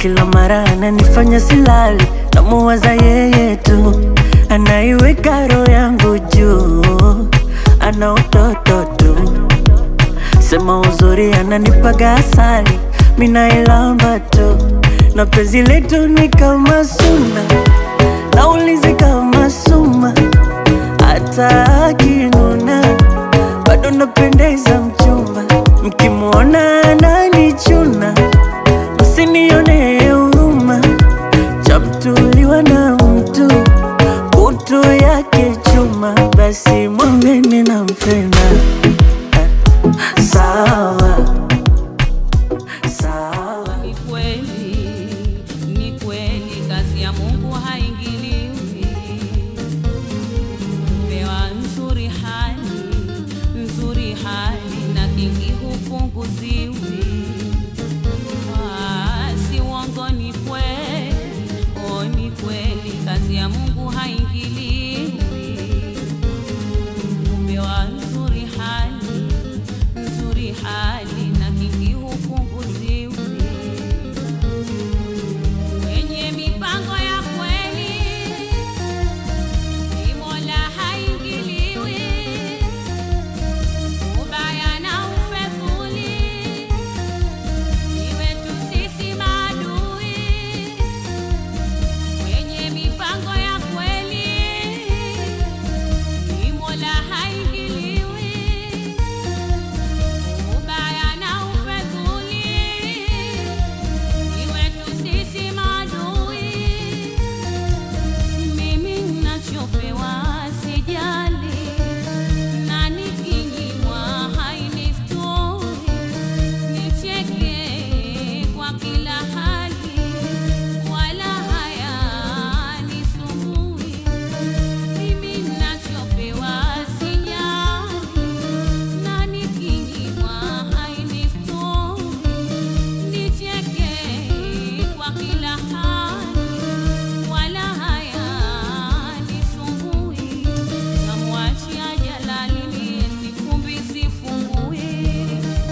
kila mara ananifanya silali, namuwaza yeye tu, anaiweka roho yangu juu, ana utoto tu, sema uzuri ananipaga asali, minailamba tu, na penzi letu ni kama suna, naulizi kama suma, hata akinuna bado napendeza mchumba, mkimwona ananichuna msinione huruma, chamtuliwa na mtu kutu yake chuma, basi mwambeni nampenda. Sawa sawa, Ni kweli, ni kweli, kazi ya Mungu haingiliwi. Pewa nzuri hali, nzuri hali na kingi hupunguziwi. Ah, si uongo, ni kweli, oh, ni kweli, kazi ya Mungu haingiliwi. Pewa nzuri hali, nzuri hali na kingi hupunguziwi. Wenye mipango ya kweli ni Mola haingiliwi. Ubaya na ufedhuli ni wetu sisi maadui. Wenye mipango ya kweli ni Mola haingiliwi. Ubaya na ufedhuli ni wetu sisi maadui. Mimi ninachopewa sijali, na nikinyimwa hainistoi. Nicheke kwa kila hali, wala hayanisumbui. Mimi ninachopewa sijali, na nikinyimwa hainistoi. Nicheke kwa kila hali, wala hayanisumbui. Namwachia Jalali mie sifumbi sifungui.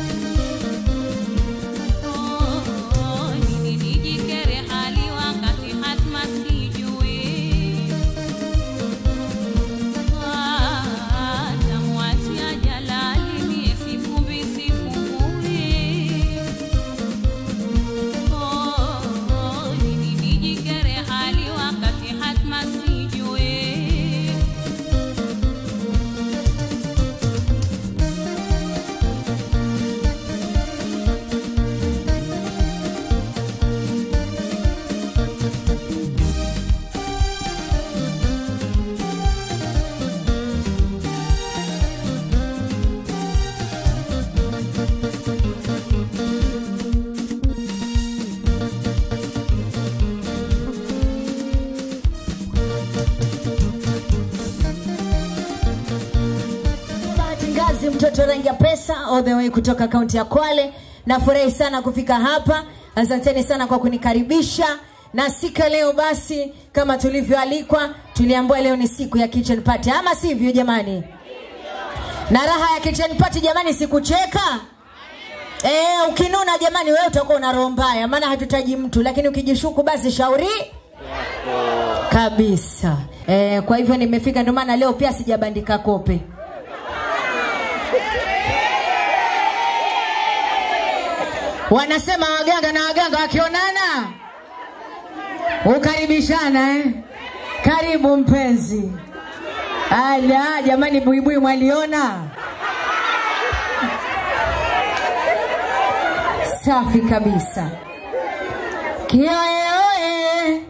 Oh, oh, nini nijikere hali wakati hatma sijui. Ah, namwachia Jalali mie sifumbi sifungui. Oh, oh, nini nijikere hali wakati hatma sijui. Bahati Ngazi, mtoto rangi ya pesa, all the way kutoka kaunti ya Kwale. Nafurahi sana kufika hapa, asanteni sana kwa kunikaribisha na siku ya leo basi, kama tulivyoalikwa, tuliambiwa leo ni siku ya kitchen party, ama sivyo jamani? Na raha ya kitchen party jamani, sikucheka Eh, ukinuna jamani, wewe utakuwa una roho mbaya, maana hatutaji mtu, lakini ukijishuku basi shauri kabisa. Eh, kwa hivyo nimefika, ndio maana leo pia sijabandika kope. Wanasema waganga na waganga wakionana ukaribishana eh? Karibu mpenzi. Ala, jamani, buibui mwaliona? Safi kabisa. Kioeoe.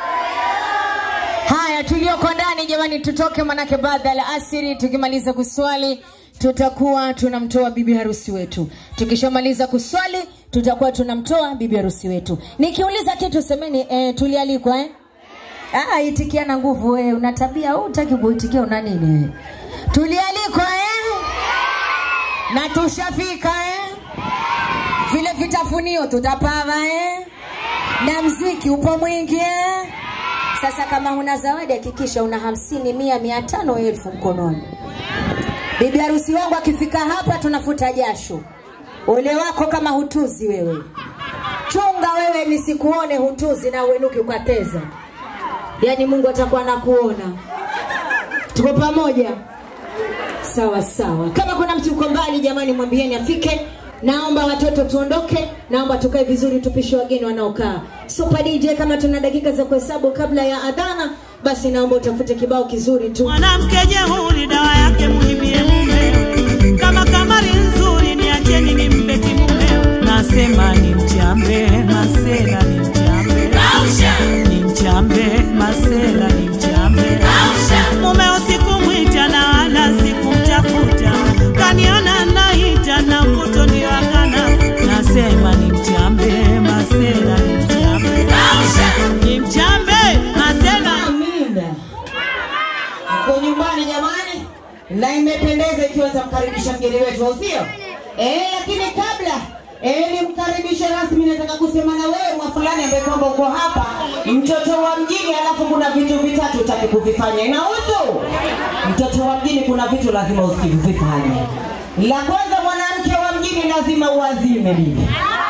Haya, tulioko ndani jamani, tutoke manake baada ya asiri, tukimaliza kuswali tutakuwa tunamtoa bibi harusi wetu. Tukishamaliza kuswali tutakuwa tunamtoa bibi harusi wetu. Nikiuliza kitu semeni, eh, tulialikwa eh? Ah, itikia na nguvu wewe, una tabia au utaki kuitikia una nini wewe? Tulialikwa eh? Na tushafika eh? Vile vitafunio tutapava eh? Na mziki upo mwingi eh? Sasa kama huna zawadi hakikisha una hamsini, mia, mia tano, elfu mkononi. Bibi harusi wangu akifika hapa tunafuta jasho. Ole wako kama hutuzi wewe. Chunga wewe ambaye nisikuone hutuzi na uenuki ukateza yaani mungu atakuwa anakuona tuko pamoja sawa sawa kama kuna mtu uko mbali jamani mwambieni afike naomba watoto tuondoke naomba tukae vizuri tupishe wageni wanaokaa super dj kama tuna dakika za kuhesabu kabla ya adhana basi naomba utafute kibao kizuri tu mwanamke jeuri dawa yake muhimie mume kama kamari nzuri niacheni nimpeti mume nasema ni mchambe masela ni mchambe ni mchambe masela ni mchambe mume usikumwita na wala sikumtafuta kaniona naita na mvuto ndio akana nasema ni mchambe masela ni mchambe ni mchambe masela Amina. Kwa nyumbani jamani, na imependeza ikiwa tamkaribisha mgeni wetu, au sio? Eh, lakini kabla eh, nimkaribishe rasmi, nataka kusema na wewe mwa fulani ambaye kwamba uko hapa, mtoto wa mjini, alafu kuna vitu vitatu utaki kuvifanya. Inahusu mtoto wa mjini, kuna vitu lazima usivifanye. La kwanza, mwanamke wa mjini lazima uazime bibi.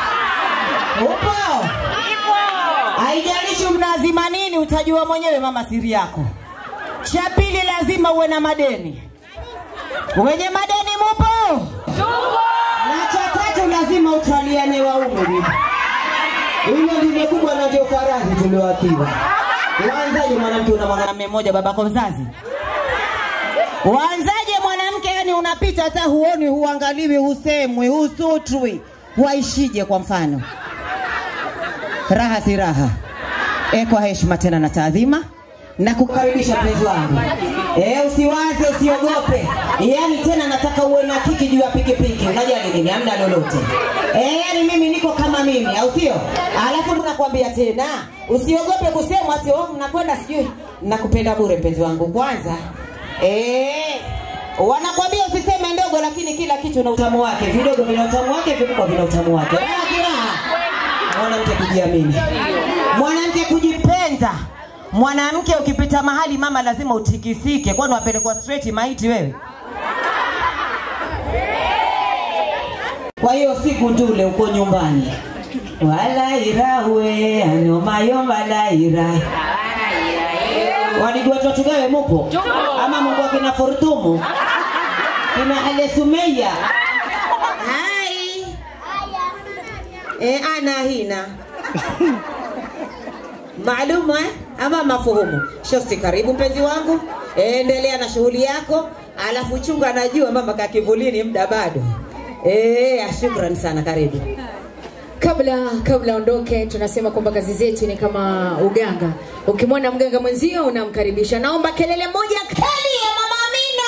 Upo? Haijalishi mnazima nini, utajua mwenyewe mama siri yako. Cha pili, lazima uwe na madeni. Wenye madeni mupo? Na cha tatu, lazima utaliane waume bibi. Hilo ndilo kubwa na ndio faradhi tulioatiwa. Waanzaje mwanamke una mwanamume mmoja babako mzazi? Waanzaje mwanamke yani unapita hata huoni, huangaliwi, husemwi, husutwi, waishije kwa mfano? raha si raha e, kwa heshima tena na taadhima na kukaribisha mpenzi wangu e, usiwaze usiogope yani tena nataka uwe na kiki juu ya pikipiki unajali nini amna lolote e, yani mimi niko kama mimi au sio alafu nakwambia tena usiogope kusema ati oh, mnakwenda sijui nakupenda bure mpenzi wangu kwanza e, wanakwambia usiseme ndogo lakini kila kitu na utamu wake vidogo vina utamu wake vikubwa vina utamu wake raha kiraha mwanamke kujiamini, mwanamke kujipenda. Mwanamke ukipita mahali mama, lazima utikisike. Kwani wapelekwa straight maiti wewe? Kwa hiyo siku ndule uko nyumbani, wala irawe anomayomba la ira wadigwa tugawe mupo ama Mungu akina Fortumu kina Ale Sumeya hai e, ana hina maalum eh? ama mafuhumu shosti karibu mpenzi wangu e, endelea na shughuli yako alafu chunga anajua mama kakivulini muda bado e, shukran sana karibu kabla kabla ondoke tunasema kwamba kazi zetu ni kama uganga ukimwona mganga mwenzio unamkaribisha naomba kelele moja kali ya mama amina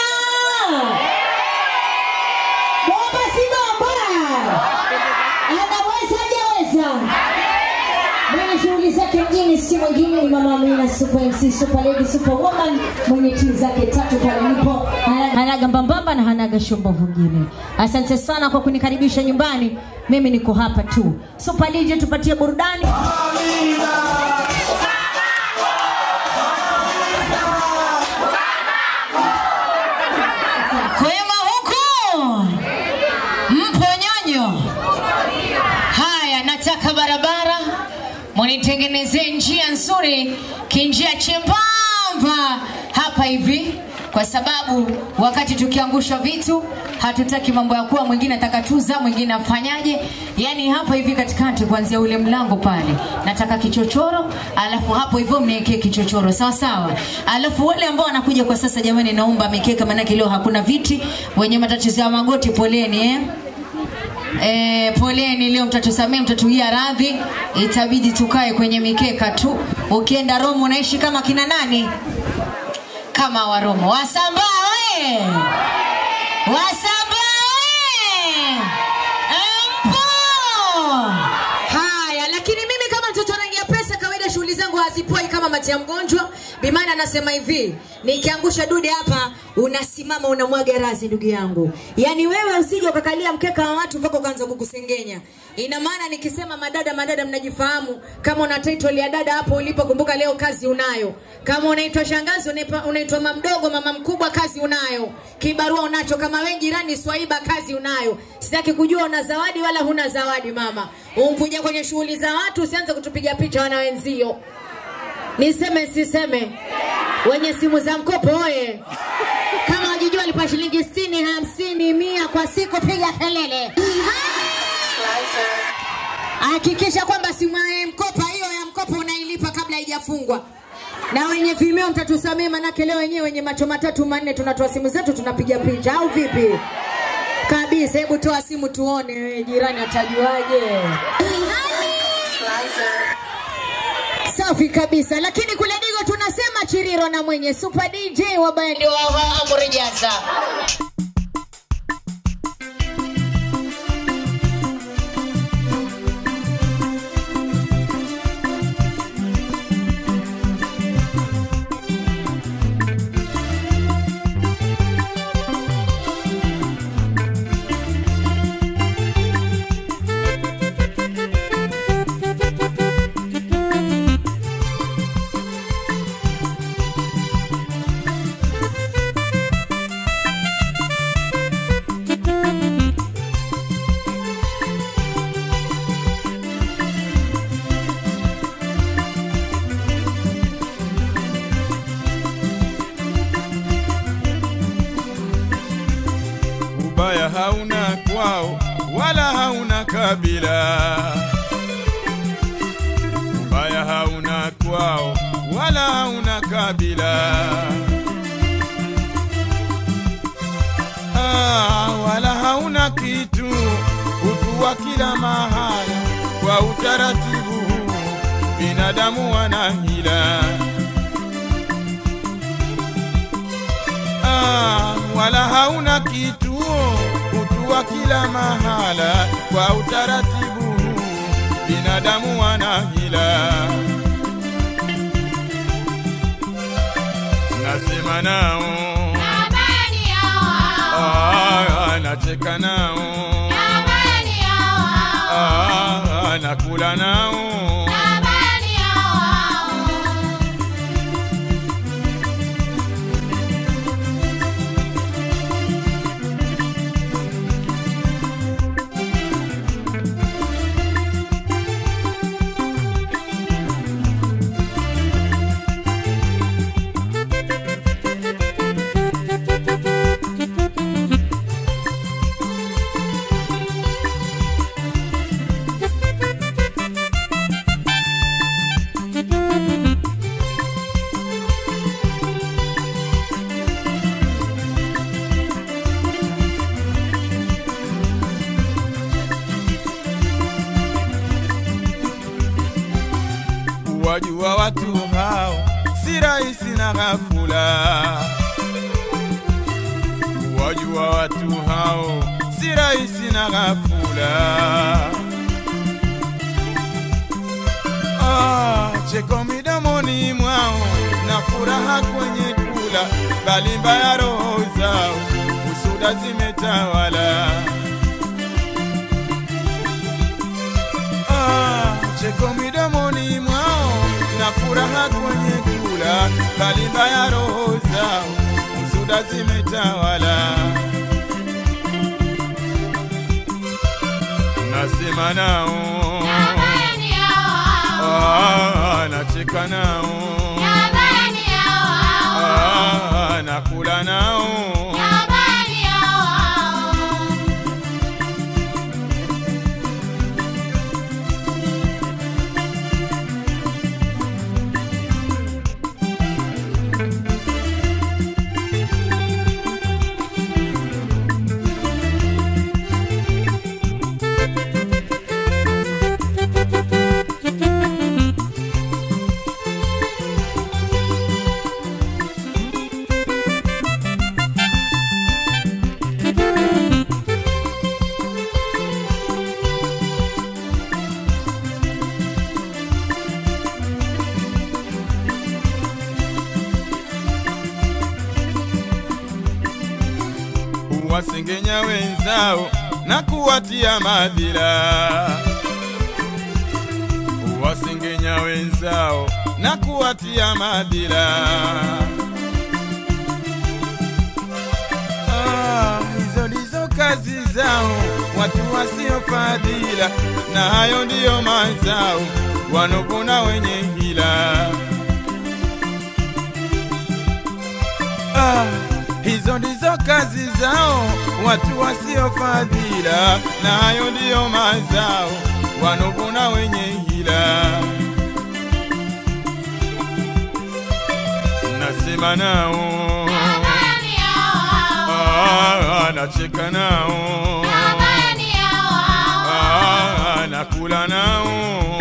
bomba si bomba anaweza hajaweza mwenye shughuli zake mjini si mwingine ni mama amina super mc super lady super woman mwenye timu zake tatu pale nipo hanaga mbambamba na hanaga shombo vingine asante sana kwa kunikaribisha nyumbani mimi niko hapa tu super dj tupatie burudani kwema huku mpo nyonyo haya nataka barabara munitengenezee njia nzuri kinjia chembamba hapa hivi kwa sababu wakati tukiangusha vitu hatutaki mambo ya kuwa mwingine atakatuza mwingine afanyaje yani hapa hivi katikati kuanzia ule mlango pale nataka kichochoro alafu hapo hivyo mniwekee kichochoro sawa sawa alafu wale ambao wanakuja kwa sasa jamani naomba mikeka manake leo hakuna viti wenye matatizo ya magoti poleni eh? E, poleni leo mtatusamee mtatuia radhi itabidi tukae kwenye mikeka tu ukienda romo unaishi kama kina nani kama waromo wasambaa we wasambaa we mpo haya lakini mimi kama mtoto rangi ya pesa kawaida shughuli zangu hazipoi kama mati ya mgonjwa. Bimana anasema hivi, nikiangusha dude hapa unasimama unamwaga razi ndugu yangu. Yaani wewe usije ukakalia mkeka wa watu mpaka ukaanza kukusengenya. Ina maana nikisema madada madada mnajifahamu kama una title ya dada hapo ulipo kumbuka leo kazi unayo. Kama unaitwa shangazi unaipa- unaitwa mama mdogo mama mkubwa kazi unayo. Kibarua unacho kama wewe jirani swaiba kazi unayo. Sitaki kujua una zawadi wala huna zawadi mama. Umkuja kwenye shughuli za watu usianze kutupiga picha wana wenzio. Niseme siseme? Wenye simu za mkopo oye! Kama wajijua alipa shilingi 60, 50, mia kwa siku, piga kelele. Hakikisha kwamba simu ya mkopa hiyo ya mkopo unailipa kabla haijafungwa. Na wenye Vimeo mtatusamee, manake leo wenyewe wenye macho matatu manne tunatoa simu zetu tunapiga picha, au vipi? Kabisa, hebu toa simu tuone, wewe jirani atajuaje? Safi kabisa, lakini kule Digo tunasema Chiriro na mwenye Super DJ wa bendi wa wa Amri Jaza. ubaya hauna kwao wala hauna kabila ubaya hauna kwao wala hauna kabila ah, wala hauna kitu utu wa kila mahala kwa utaratibu huu binadamu wana hila ah, wala hauna kituo utu wa kila mahala kwa utaratibu huu binadamu wana hila nasema nao ah, nacheka nao ah, nakula nao wajua watu hao si rahisi na ghafula. Wajua watu hao si rahisi na ghafula. Ah, cheko midomoni mwao na furaha kwenye kula, bali mbaya roho zao usuda zimetawala. Ah, cheko midomoni mwao na furaha kwenye kula, bali mbaya roho zao usuda zimetawala. Nasema nao ah, nacheka nao ah, nakula nao wasengenya wenzao na kuwatia madhila, wasengenya wenzao na kuwatia madhila. Ah, hizo ndizo kazi zao watu wasiofadhila, na hayo ndiyo mazao wanopona wenye hila. Ah, hizo ndizo kazi zao watu wasiofadhila, na hayo ndiyo mazao wanopona wenye hila. Nasema nao Ah, nacheka nao Ah, nakula nao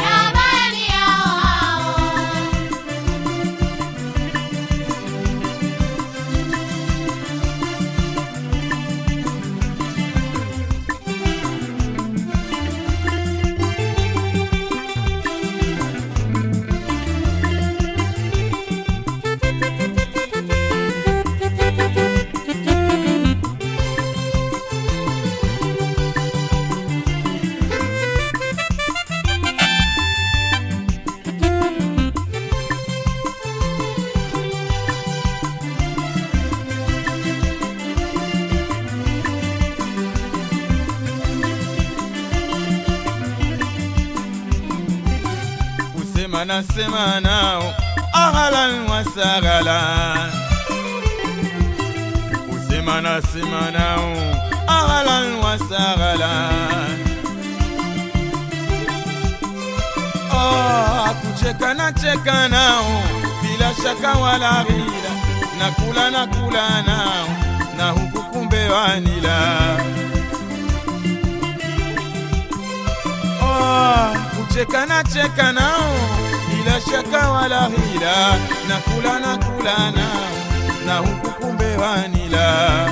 kusema nasema nao ahlan wa sahlan, kusema nasema nao ahlan wa sahlan. Ah, kucheka na cheka nao bila shaka wala ghila, na kula na kula nao na huku kumbe wanila Ah, kucheka na cheka nao bila shaka wala hila, na kula na kula nao na huku kumbe wanila.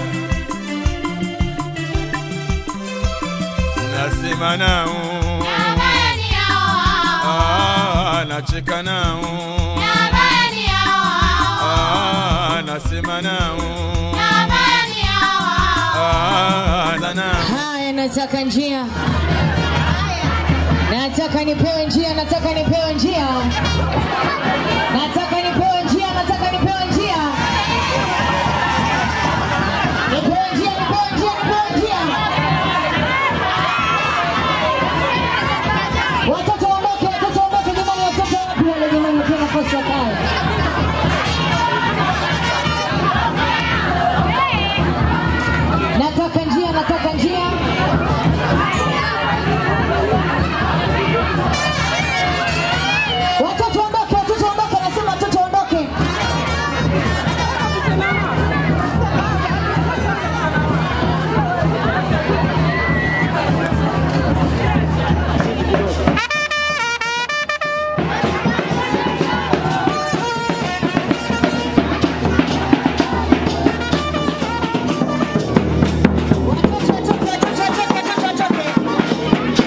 Nasema nao ah, nacheka nao ah, nasema nao ah, na nao Haya, nataka njia, nataka nipewe njia, nataka nipewe njia, nataka nipewe njia, nataka nipewe njia, nipewe njia, nipewe njia, nipewe njia. Watoto waondoke, watoto waondoke, jamani, watoto wapi wale jamani, wapewe nafasi wakae. Nataka njia, nataka njia. Watoto waondoke, watoto waondoke, nasema watoto waondoke. Watoto watoke, watoto watoke, watoto watoke.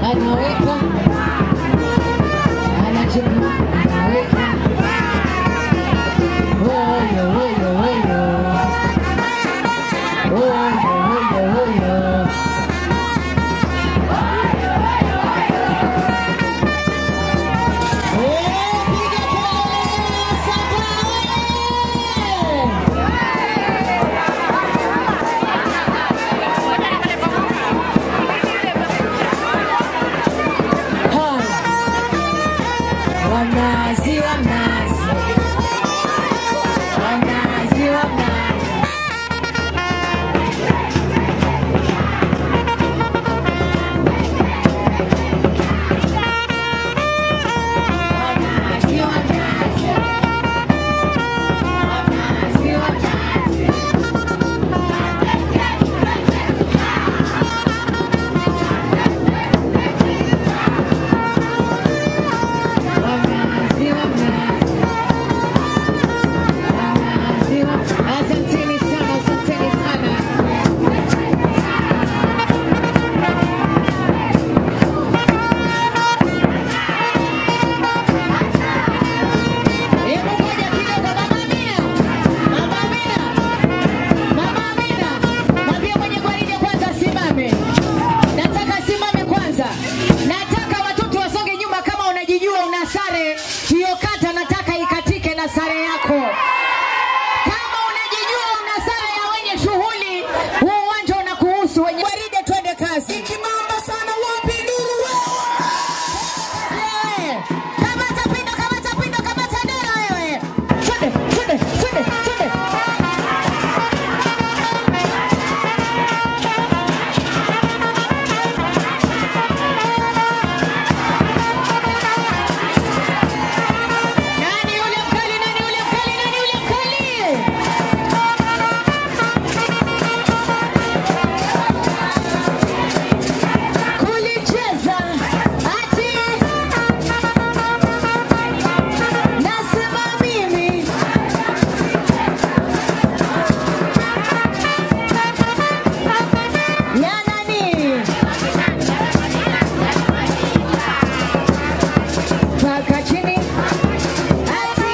anaweka anacheka anaweka Oyo, oyo, oyo. Oyo, oyo, oyo. Eh, piga kelele, Samba oye! Haya. Wanazi, wanazi. Wanazi, wanazi. Wanazi, wanazi. Wanazi, wanazi. Wanazi, wanazi. Wanazi, wanazi. Asanteni sana, asanteni sana. Hebu ngoja kidogo, Mama Amina. Mama Amina. Mama Amina. Mwambie mwenye gwaride kwanza asimame. Nataka asimame kwanza. Nataka watoto wasonge nyuma kama unajijua una sare. Hiyo kata nataka ikatike na sare yako. Kama unajijua una sare ya wenye shughuli, huu uwanja unakuhusu wenye gwaride, twende kazi. Ikimamba sana wapi nuru wewe? Kamata pindo, kamata pindo, kamata dera wewe. Twende, twende, twende, twende. Nani yule mkali? Nani yule mkali? Nani yule mkali? Kulicheza ati nasema mimi ya nani? Paka chini ati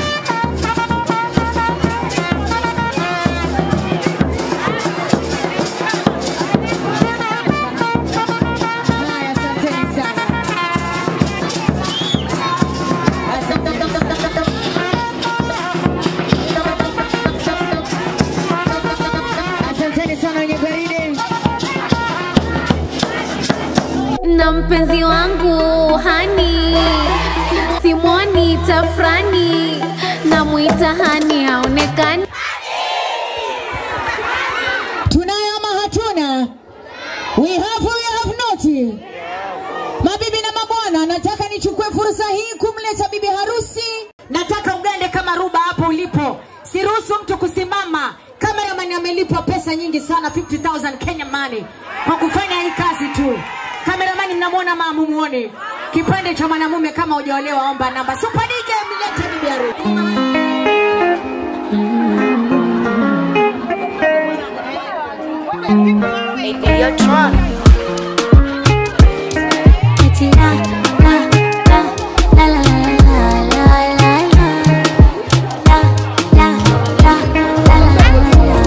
Haya, asanteni sana. Asanteni sana wenye gwaride. na mpenzi wangu hani simwoni tafrani namwita hani haonekani Tunayo ama hatuna? We have or we have not. Mabibi na mabwana, nataka nichukue fursa hii kumleta bibi harusi. Nataka ugande kama ruba hapo ulipo. Siruhusu mtu kusimama. Cameraman amelipwa pesa nyingi sana 50,000 Kenya money kwa kufanya hii kazi tu. Cameraman mnamwona mama mumuone. Kipande cha mwanamume kama hujaolewa omba namba. Super DJ mlete bibi harusi. Eti la, la, la, la, la, la, la, la, la. La, la, la, la, la, la, la,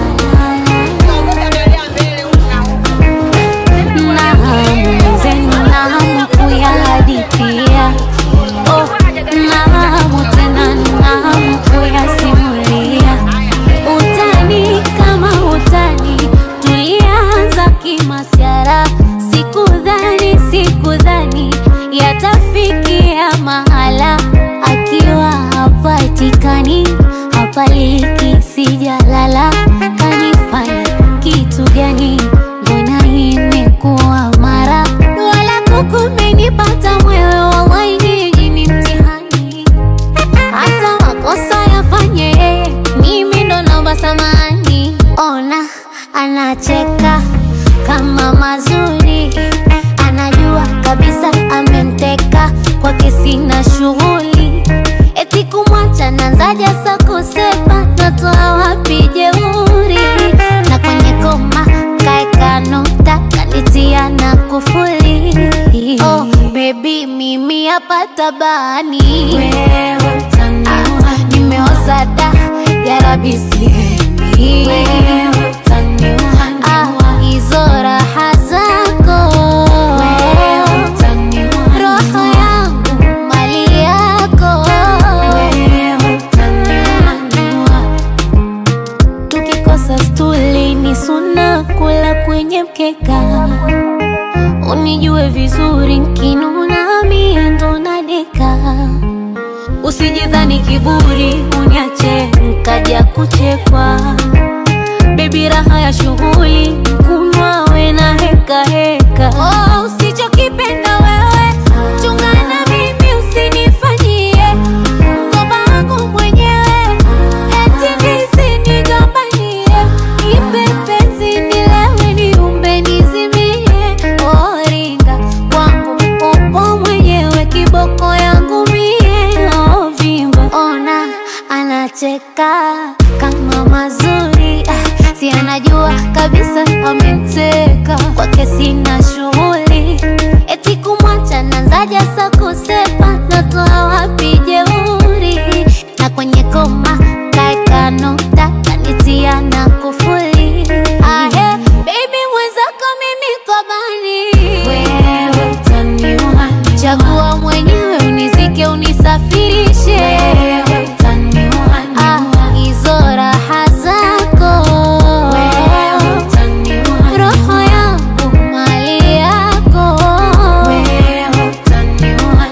la. Na hamu zenu, na hamu kuyahadithia. Oh, na hamu tena, na hamu kuyasimulia. Utani kama utani, tulianza kimasyara. Sikudhani, sikudhani yatafikia mahala, akiwa hapatikani, hapaliki, sijalala. Kanifanya kitu gani? Mbona imekuwa mara wala kukumenipata mwewe, wallahi nyinyi ni mtihani hata makosa yafanye yeye, mimi ndo naomba samani. Ona anacheka kama mazuri, anajua kabisa amemteka kwake, sina shughuli eti kumwacha nanzaja sa kusepa, natoa wapi jeuri na kwenye koma kaeka nukta kanitia na kufuli oh, baby mimi hapa tabani Ah, nimeoza da yarabi sihemi Ah, hizo raha zako roho yangu mali yako tukikosa stuli ni suna kula kwenye mkeka unijue vizuri nkinuna mie ndo nadeka usijidhani kiburi uniache nkaja kuchekwa bebi raha ya shughuli kunywa we na heka heka oh, usichokipenda wewe chungana mimi usinifanyie mkoba wangu mwenyewe eti nisinigombanie ipe penzi nilewe niumbe nizimie oringa kwangu upo mwenyewe kiboko yangu mie ovimba ona anacheka kama mazuri ah, si anajua kabisa amemteka kwake sina shughuli eti kumwacha nanzaja sa kusepa natoa wapi jeuri na kwenye koma kaeka nukta kanitia na kufuli ahe baby mwenzako mimi kobani wewe utaniua chagua mwenyewe unizike unisafirishe wewe utaniua ah, hizo raha zako wewe utaniua roho yangu mali yako wewe utaniua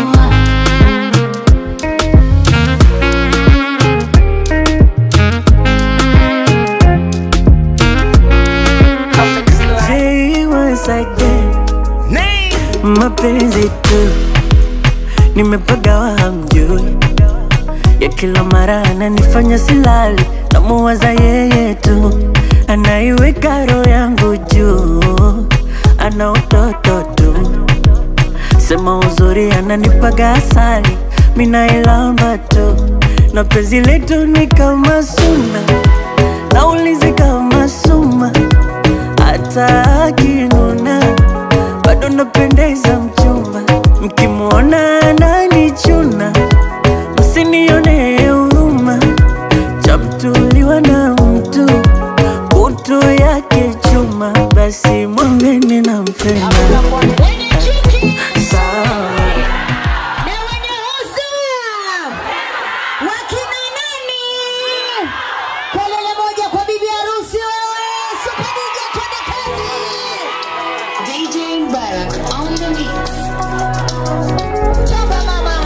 Hey, once again mapenzi tu nimepagawa hamjui ya kila mara ananifanya silali namuwaza yeye tu anaiweka roho yangu juu ana utoto tu sema uzuri ananipaga asali minailamba tu na penzi letu ni kama suna naulizi kama suma hata akinuna bado napendeza mchumba mkimwona ananichuna msinione huruma chamtuliwa na mtu kutu yake chuma basi mwambeni na mpenda sawa wakina nani kelele moja kwa bibi harusi wewe Super DJ, twende kazi Chapa mama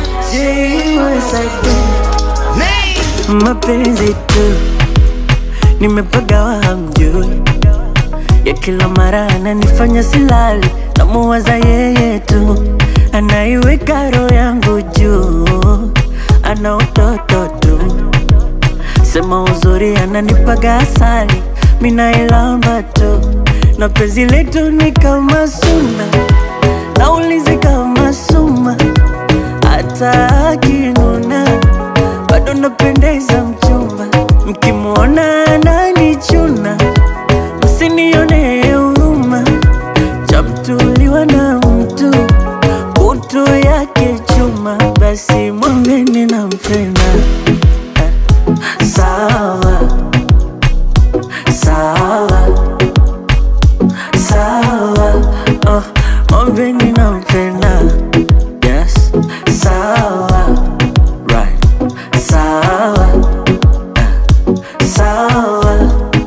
mapenzi tu nimepagawa hamjui ya kila mara ananifanya silali namuwaza yeye tu anaiweka roho yangu juu ana utoto tu sema uzuri ananipaga asali minailamba tu na penzi letu ni kama suna naulizi kama suma hata akinuna bado napendeza mchumba mkimwona ananichuna msinione huruma chamtuliwa na mtu kutu yake chuma basi mwambeni na mpenda sawa sawa sawa oh, mwambeni na mpenda yes sawa right sawa eh, sawa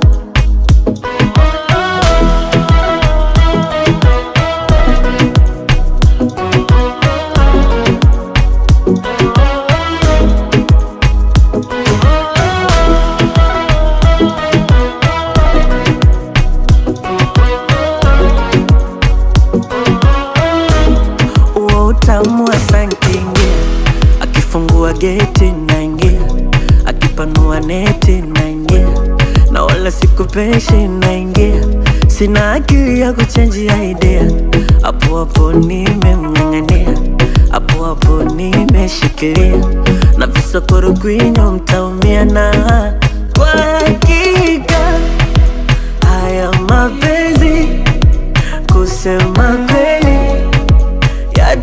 uo utamu wa sankingia akifungua geti naingia akipanua neti naingia na wala sikupeshi naingia sina akili ya kuchenjia idea hapo hapo nimemng'ang'ania hapo hapo nimeshikilia na visokoro kwinyo mtaumia na kwa hakika haya mapenzi kusema kweli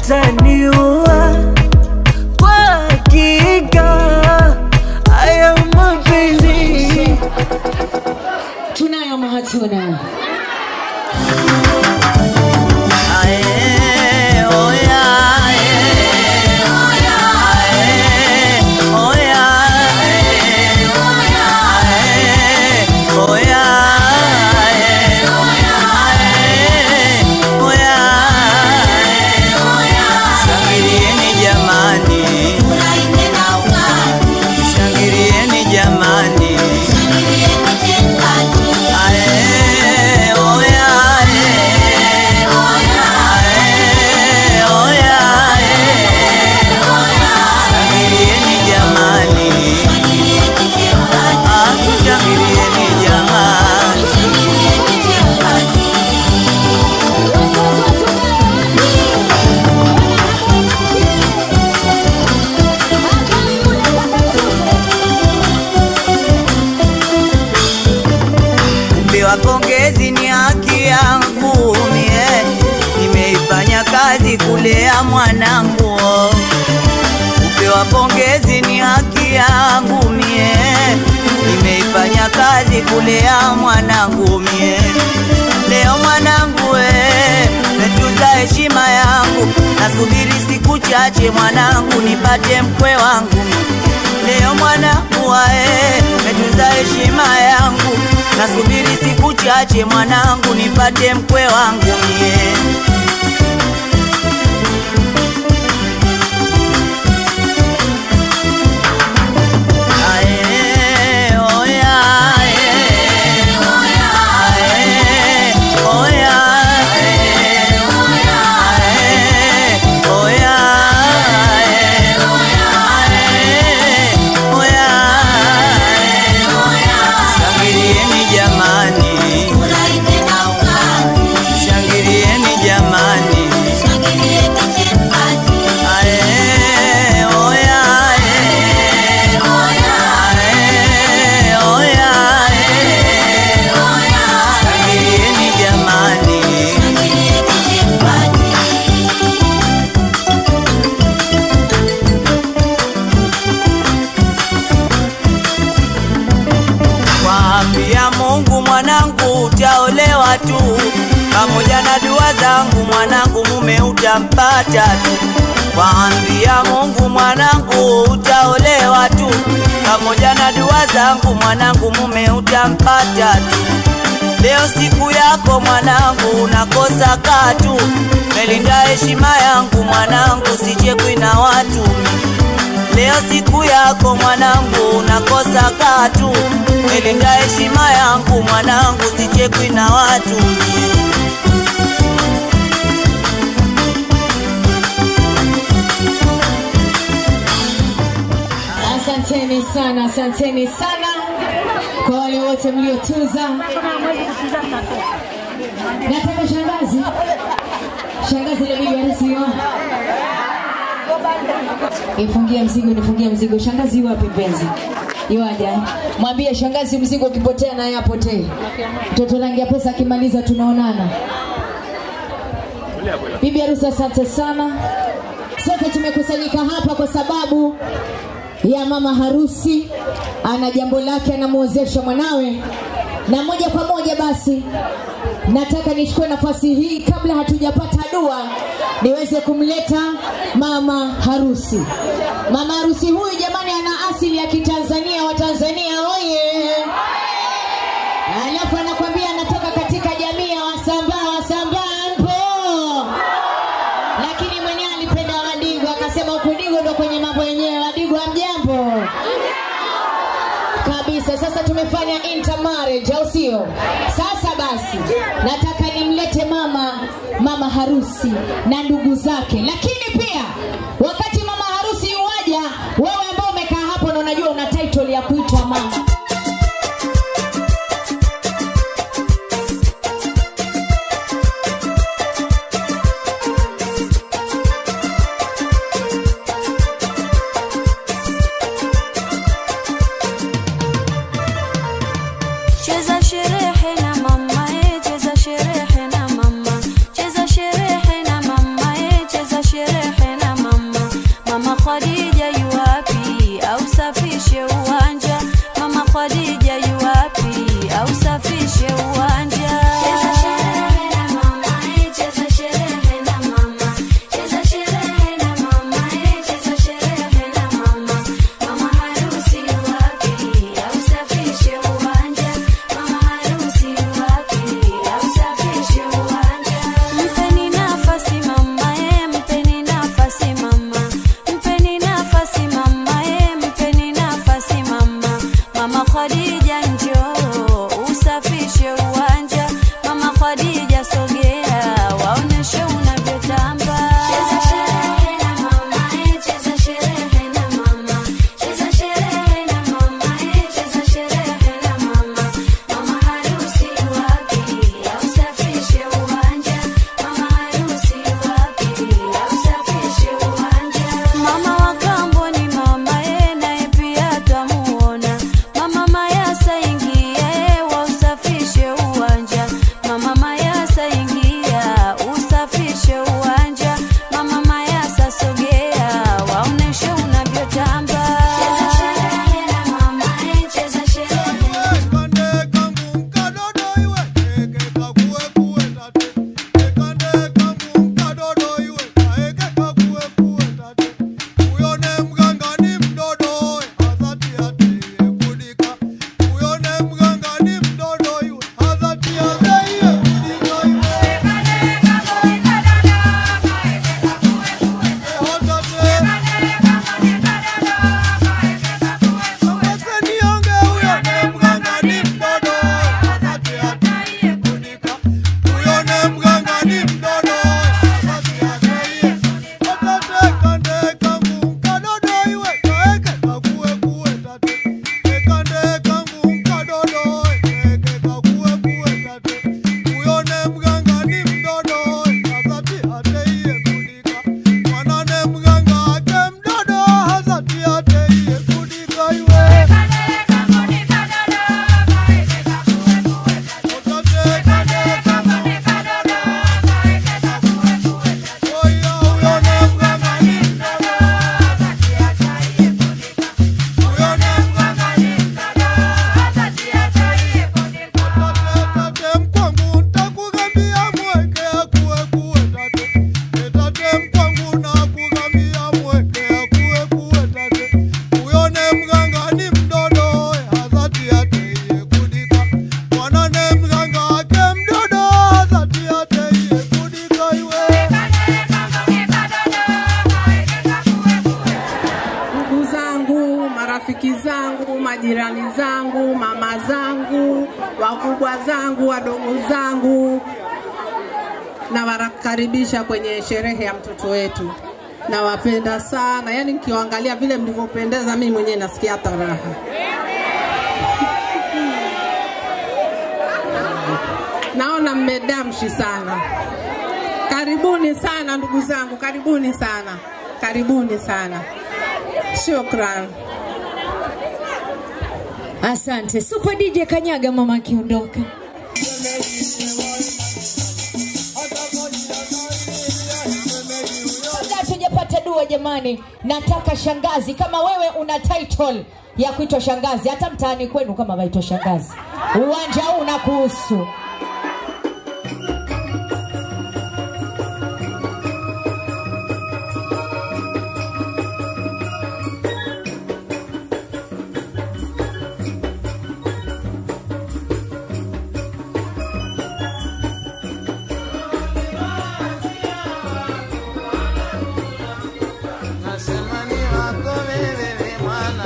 yataniua kwa hakika haya mapenzi tunayo ama hatuna Ae, oya, ae, oya, ae, oya, ae, ae, oya, ae, ae, oya, ae. Shangilieni jamani, shangilieni jamani, ae, oya, ae, ae, oya, ae. Shangilieni jamani, ah, tushangilieni jamani. Kupewa pongezi ni haki yangu mie, nimeifanya kazi kulea mwanangu. Kupewa pongezi ni haki yangu mie, nimeifanya kazi kulea mwanangu mie. Leo mwanangu we, metunza heshima yangu, nasubiri siku chache mwanangu nipate mkwe wangu Leo mwanangu wae, metunza heshima yangu, nasubiri siku chache mwanangu nipate mkwe wangu mie. Ae, oya, ae, ae, oya, ae, ae, oya, ae, oya, shangilieni jamani, shangilieni jamani, ae, oya, ae, ae, oya, ae, shangilieni jamani. Waambia Mungu mwanangu utaolewa tu, pamoja na dua zangu mwanangu mume utampata tu. Waambia Mungu mwanangu utaolewa tu, pamoja na dua zangu mwanangu mume utampata tu. Leo siku yako mwanangu, unakosa katu, melinda heshima yangu mwanangu, sichekwi na watu Leo siku yako mwanangu, unakosa katu, melinda heshima yangu mwanangu, sichekwi na watu. asanteni sana asanteni sana kwa wale wote mliotuza nataka shangazi shangazi ile bibi harusi wa ifungie mzigo nifungie mzigo shangazi wapi mpenzi iwaja mwambie shangazi mzigo ukipotea naye apotee mtoto rangi ya pesa akimaliza tunaonana bibi harusi asante sana sote tumekusanyika hapa kwa sababu ya mama harusi ana jambo lake anamwozesha mwanawe na moja kwa moja basi nataka nichukue nafasi hii kabla hatujapata dua niweze kumleta mama harusi mama harusi huyu jamani ana asili ya kitanzania wa tanzania oye alafu anakwambia anatoka katika jamii ya wasambaa wasambaa mpo lakini mwenyewe alipenda wadigo akasema huku digo ndo kwenye mambo yenyewe wadigo amjambo kabisa sasa tumefanya intermarriage au sio sasa basi nataka nimlete mama mama harusi na ndugu zake lakini pia wakati mama harusi uwaja wewe ambao umekaa hapo na unajua una title ya kuitwa mama Cheza sherehe na mama eh, cheza sherehe na mama, cheza sherehe na mama eh, cheza sherehe majirani zangu, mama zangu, wakubwa zangu, wadogo zangu, nawakaribisha kwenye sherehe ya mtoto wetu. Nawapenda sana, yaani nikiwaangalia vile mlivyopendeza, mimi mwenyewe nasikia hata raha. Naona mmedamshi sana. Karibuni sana ndugu zangu, karibuni sana, karibuni sana. Shukran. Asante Super DJ Kanyaga, mama akiondoka. Kabla hatujapata dua jamani, nataka shangazi, kama wewe una title ya kuitwa shangazi, hata mtaani kwenu kama waitwa shangazi, uwanja huu unakuhusu. Nasema ni wako wewe mwana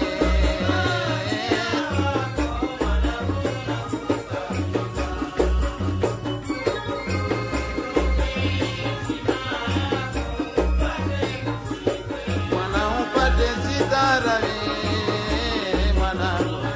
mwana upate sitara we mwana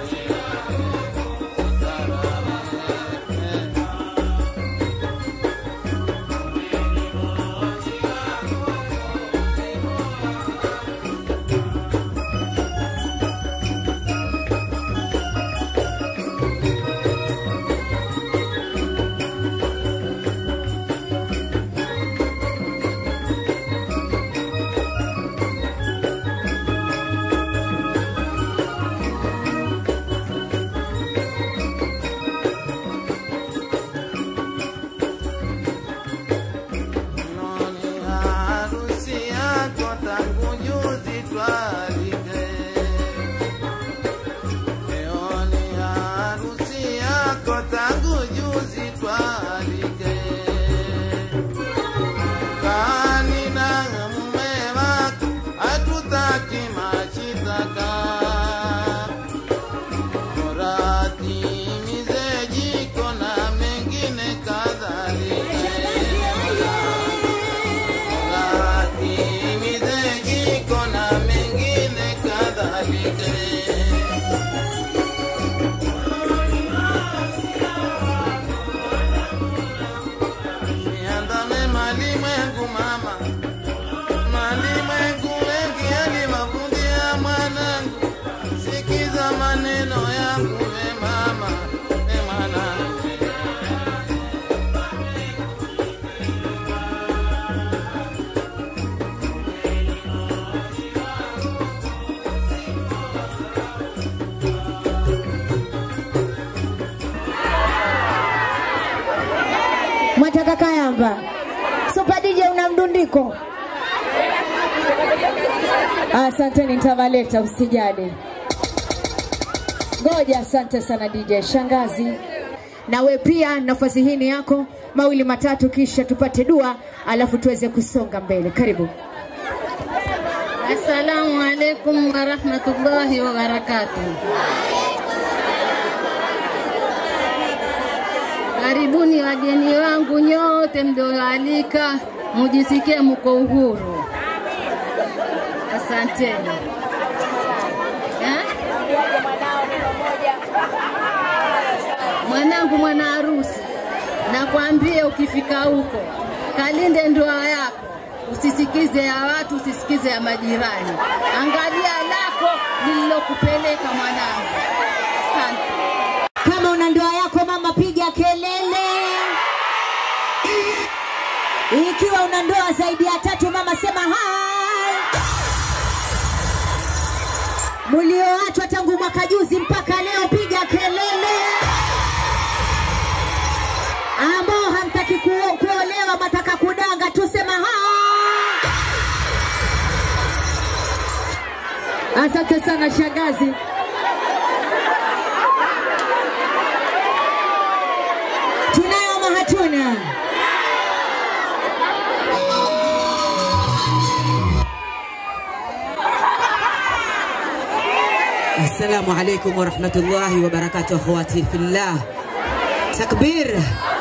Noni harusi yako tangu juzi twalike. Leo ni harusi yako tangu juzi twalike. Kani na mume wako hatutaki mashitaka. Bora timize jiko na mengine kadhalika. Timize jiko na mengine kadhalika. Niandame malimwengu mama, malimwengu mengi yaliwavutia mwanangu, sikiza maneno yangu we mama, we mwanangu. Mwataka Kayamba, Super DJ una mdundiko? Asanteni, nitawaleta usijali. Ngoja, asante sana DJ Shangazi. Na we pia nafasi hii ni yako, mawili matatu, kisha tupate dua, alafu tuweze kusonga mbele. Karibu. Assalamu alaikum warahmatullahi wabarakatuh. Karibuni wageni wangu nyote mlioalika, mujisikie mko uhuru. Asanteni. Eh? Mwanangu mwana harusi, nakwambia ukifika huko kalinde ndoa yako, usisikize ya watu, usisikize ya majirani, angalia lako lililokupeleka mwanangu. Asante. Kama una ndoa yako mama, piga kelele. Ikiwa una ndoa zaidi ya tatu mama, sema hai. Mlioachwa tangu mwaka juzi mpaka leo, piga kelele. Ambao hamtaki kuo- kuolewa, mataka kudanga, tusema hai. Asante sana shangazi. Tunayo ama hatuna? Assalamu alaikum warahmatullahi wabarakatuh, akhwati fillah. Takbir.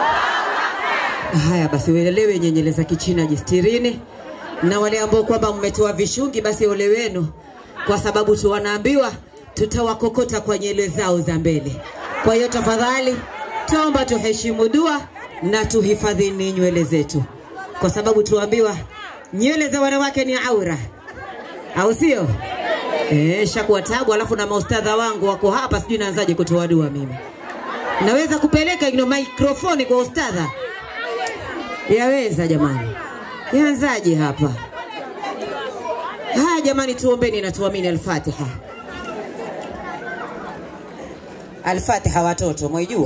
Haya basi, uelewe nyenyele za Kichina jistirini, na wale ambao kwamba mmetoa vishungi, basi ole wenu, kwa sababu tu wanaambiwa tutawakokota kwa nywele zao za mbele. Kwa hiyo tafadhali, tuomba tuheshimu dua na tuhifadhini nywele zetu, kwa sababu tuambiwa nywele za wanawake ni aura, au sio? Eh, shakuwa tabu, alafu na maustadha wangu wako hapa, sijui naanzaje kutoa dua mimi. Naweza kupeleka ino mikrofoni kwa ustadha? Yaweza jamani, yaanzaje hapa? Haya jamani, tuombeni na tuamini. Alfatiha. Alfatiha watoto, mwaijua?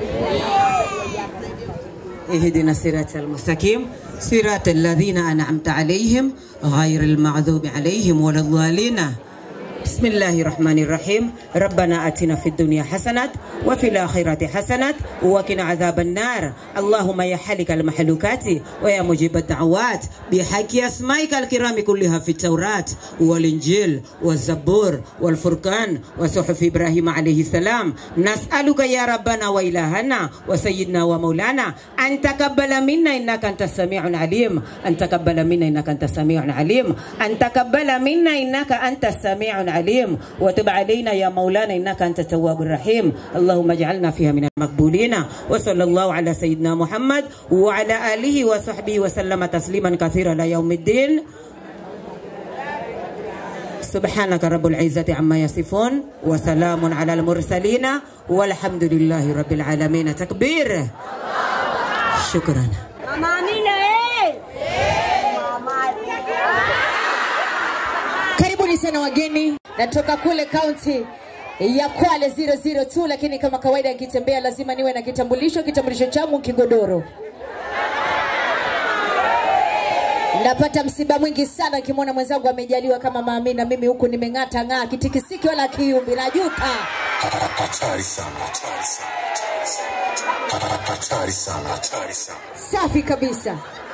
اهدنا الصراط المستقيم صراط الذين أنعمت عليهم غير المغضوب عليهم ولا الضالين بسم الله الرحمن الرحيم ربنا اتنا في الدنيا حسنه وفي الاخره حسنه وقنا عذاب النار اللهم يا حالك المحلوكات ويا مجيب الدعوات بحق اسمائك الكرام كلها في التوراه والانجيل والزبور والفرقان وصحف ابراهيم عليه السلام نسالك يا ربنا والهنا وسيدنا ومولانا ان تقبل منا انك انت السميع العليم ان تقبل منا انك انت السميع العليم ان تقبل منا انك انت السميع العليم وتب علينا يا مولانا انك انت التواب الرحيم اللهم اجعلنا فيها من المقبولين وصلى الله على سيدنا محمد وعلى اله وصحبه وسلم تسليما كثيرا الى يوم الدين سبحانك رب العزة عما يصفون وسلام على المرسلين والحمد لله رب العالمين تكبير شكرا Mama Amina eh! Karibuni sana wageni, natoka kule kaunti ya Kwale 002, lakini kama kawaida nikitembea lazima niwe na kitambulisho. Kitambulisho changu kigodoro. Napata msiba mwingi sana nikimwona mwenzangu amejaliwa kama Maamina, mimi huku nimeng'ata ng'aa, kitikisiki wala kiumbi, najuta. Hatari sana, hatari sana, hatari sana. Hatari sana, hatari sana. Safi kabisa.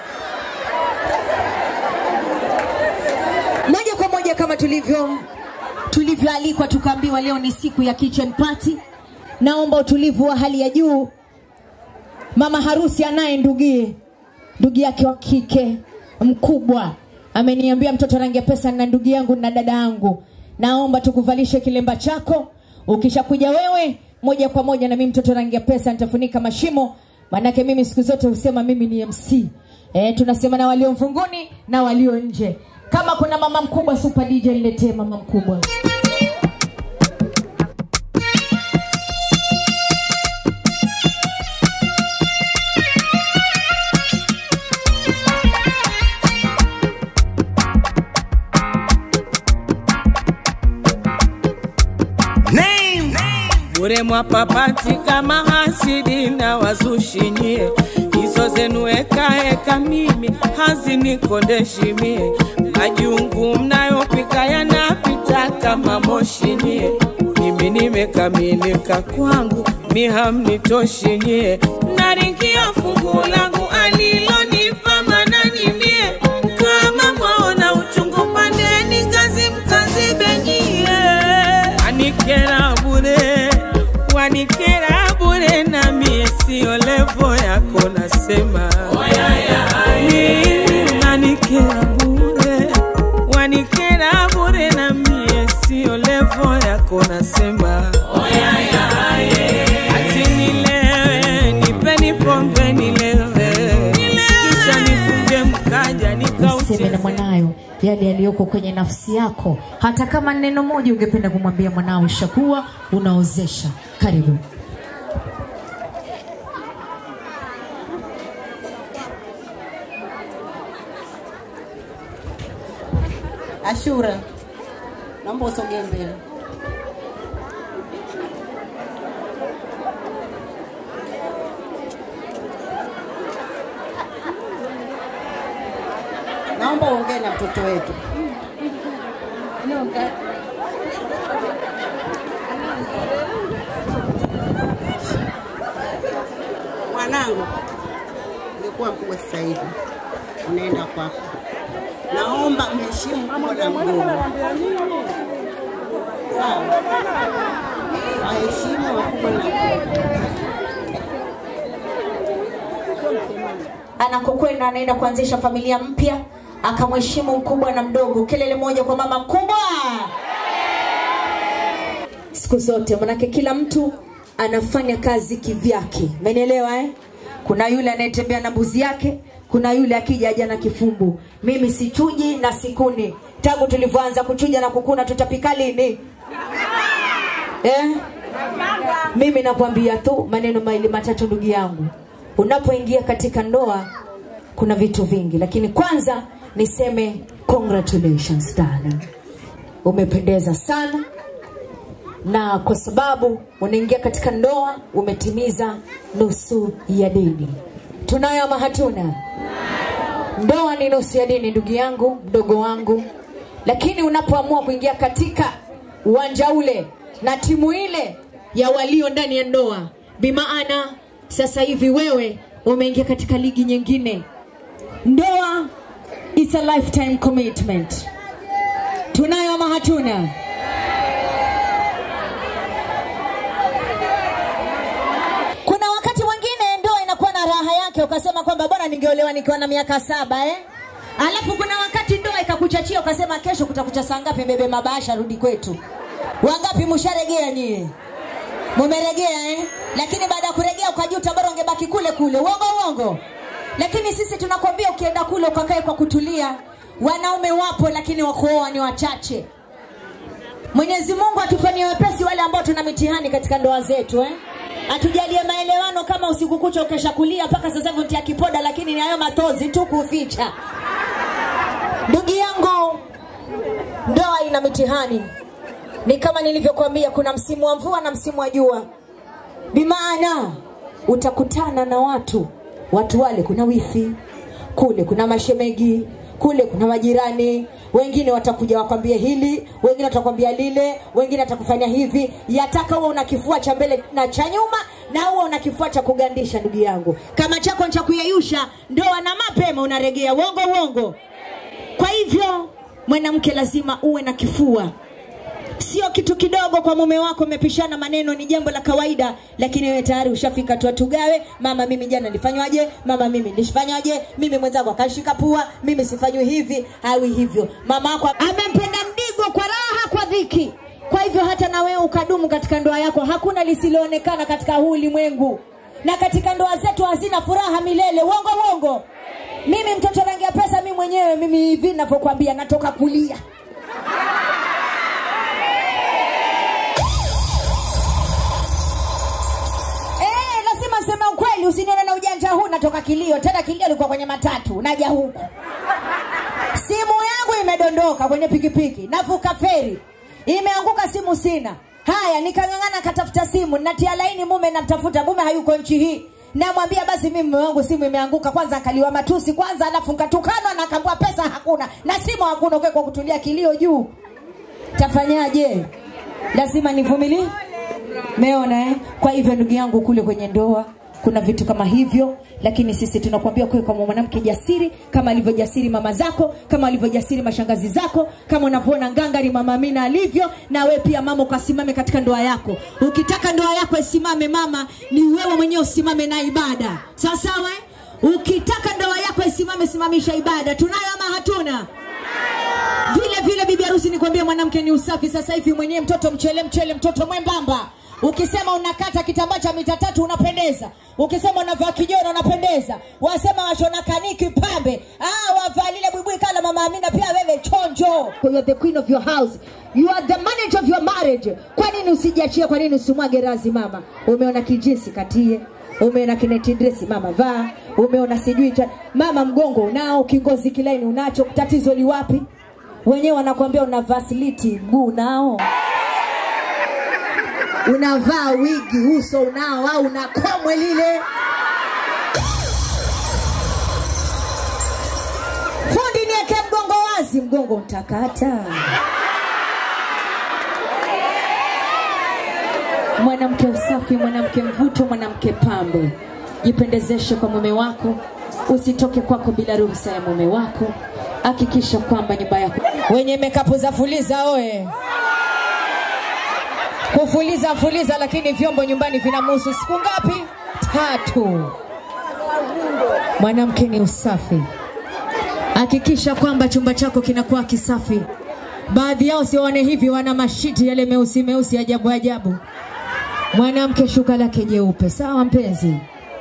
Moja kwa moja kama tulivyo tulivyoalikwa, tukaambiwa leo ni siku ya kitchen party. Naomba utulivu wa hali ya juu. Mama harusi anaye ndugie, ndugu yake wa kike mkubwa ameniambia mtoto rangi ya pesa na ndugu yangu na dada yangu, naomba tukuvalishe kilemba chako. Ukishakuja wewe moja kwa moja na mimi mtoto rangi ya pesa nitafunika mashimo, manake mimi siku zote husema mimi ni MC. E, tunasema na walio mfunguni na walio nje. Kama kuna mama mkubwa super DJ niletee mama mkubwa. bure mwapapati kama hasidi na wazushimie hizo zenu ekaeka mimi hazinikodeshimie majungu mnayopika yanapita kama moshimie mimi nimekamilika kwangu mihamnitoshinyie naringia fungu langu alilonipa mananimie kama mwaona uchungu pandeni ngazi mkazibenyie anikera bure wanikera bure na mie sio levo yako nasema mimi unanikera bure wanikera bure na mie sio levo yako nasema ati nilewe nipeni pombe nilewe kisha nifunge mkaja Seme na mwanayo yale yaliyoko kwenye nafsi yako, hata kama neno moja ungependa kumwambia mwanao, ishakuwa unaozesha. Karibu. Ashura, naomba usogee mbele. Naomba uongee na mtoto wetu. Mwanangu, ungekuwa mkubwa sasa hivi, unaenda kwako. Naomba mheshimu mkubwa na mdogo. Waheshimu wakubwa na anakokwenda anaenda kuanzisha familia mpya akamheshimu mkubwa na mdogo kelele moja kwa mama mkubwa siku zote manake kila mtu anafanya kazi kivyake umenielewa eh? kuna yule anayetembea na mbuzi yake kuna yule akija aja na kifumbu mimi sichuji na sikuni tangu tulivyoanza kuchuja na kukuna tutapika lini eh? mimi nakwambia tu maneno maili matatu ndugu yangu unapoingia katika ndoa kuna vitu vingi lakini kwanza niseme congratulations darling umependeza sana na kwa sababu unaingia katika ndoa umetimiza nusu ya dini tunayo ama hatuna ndoa ni nusu ya dini ndugu yangu mdogo wangu lakini unapoamua kuingia katika uwanja ule na timu ile ya walio ndani ya ndoa bimaana sasa hivi wewe umeingia katika ligi nyingine ndoa it's a lifetime commitment tunayo ama hatuna kuna wakati mwingine ndoa inakuwa na raha yake ukasema kwamba bora ningeolewa nikiwa na miaka saba eh? alafu kuna wakati ndoa ikakuchachia ukasema kesho kutakucha saa ngapi bebe mabasha rudi kwetu wangapi msharegea nyie mumeregea eh? lakini baada ya kuregea ukajuta bora ungebaki kule kule uongo uongo lakini sisi tunakwambia ukienda kule ukakae kwa kutulia wanaume wapo lakini wakuoa ni wachache mwenyezi mungu atufanyie wepesi wale ambao tuna mitihani katika ndoa zetu eh? atujalie maelewano kama usiku kucha ukesha kulia mpaka sasa hivi ntia kipoda lakini ni hayo matozi tu kuficha ndugu yangu ndoa ina mitihani ni kama nilivyokuambia kuna msimu wa mvua na msimu wa jua bimaana utakutana na watu watu wale kuna wifi kule kuna mashemegi kule kuna majirani wengine watakuja wakwambie hili wengine watakwambia lile wengine watakufanya hivi yataka huwa una kifua cha mbele na cha nyuma na huwa una kifua cha kugandisha ndugu yangu kama chako ni cha kuyeyusha ndoa na mapema unaregea uongo uongo kwa hivyo mwanamke lazima uwe na kifua sio kitu kidogo kwa mume wako umepishana maneno ni jambo la kawaida lakini wewe tayari ushafika tu tugawe mama mimi jana nilifanywaje mama mimi nilifanywaje mimi mwenzangu akashika pua mimi sifanywi hivi hawi hivyo mama yako amempenda mdigo kwa raha kwa dhiki kwa hivyo hata na wewe ukadumu katika ndoa yako hakuna lisiloonekana katika huu ulimwengu na katika ndoa zetu hazina furaha milele uongo uongo mimi mtoto rangi ya pesa mimi mwenyewe mimi hivi navyokwambia natoka kulia Eh, lazima sema ukweli usinione na ujanja huu natoka kilio tena kilio likuwa kwenye matatu naja huku simu yangu imedondoka kwenye pikipiki navuka feri imeanguka simu sina haya nikang'ang'ana katafuta simu natia laini mume namtafuta mume hayuko nchi hii namwambia basi mimi mume wangu simu imeanguka kwanza akaliwa matusi kwanza alafu nkatukanwa na akaambua pesa hakuna na simu hakuna uke kwa kutulia kilio juu tafanyaje lazima nivumilie meona eh? kwa hivyo ndugu yangu kule kwenye ndoa kuna vitu kama hivyo lakini sisi tunakuambia kuwe kama mwanamke jasiri kama alivyojasiri mama zako kama alivyojasiri mashangazi zako kama unavyoona ngangari mama amina alivyo na we pia mama ukasimame katika ndoa yako ukitaka ndoa yako isimame mama ni wewe mwenyewe usimame na ibada sawa sawa eh? ukitaka ndoa yako isimame simamisha ibada tunayo ama hatuna vile vile bibi harusi nikwambia mwanamke ni usafi sasa hivi mwenyewe mtoto mchele mchele mtoto mwembamba ukisema unakata kitambaa cha mita tatu unapendeza ukisema unavaa kijona unapendeza wasema washona kaniki pambe ah, wavaa lile buibui kala mama amina pia wewe chonjo you are the queen of your house you are the manager of your marriage kwa nini usijiachie kwa nini usimwage razi mama umeona kijinsi katie umeona kineti dresi mama vaa umeona sijui cha... mama mgongo unao kingozi kilaini unacho tatizo liwapi wenyewe wanakuambia una vasiliti mguu unao unavaa wigi uso unao au una komwe lile fundi nieke mgongo wazi mgongo utakata mwanamke usafi mwanamke mvuto mwanamke pambe jipendezeshe kwa mume wako usitoke kwako bila ruhusa ya mume wako hakikisha kwamba nyumba yako wenye mekapu za fuliza oe kufuliza fuliza, lakini vyombo nyumbani vinamuhusu siku ngapi? Tatu. Mwanamke ni usafi. Hakikisha kwamba chumba chako kinakuwa kisafi. Baadhi yao sione hivi, wana mashiti yale meusi meusi ajabu ajabu. Mwanamke shuka lake jeupe, sawa mpenzi?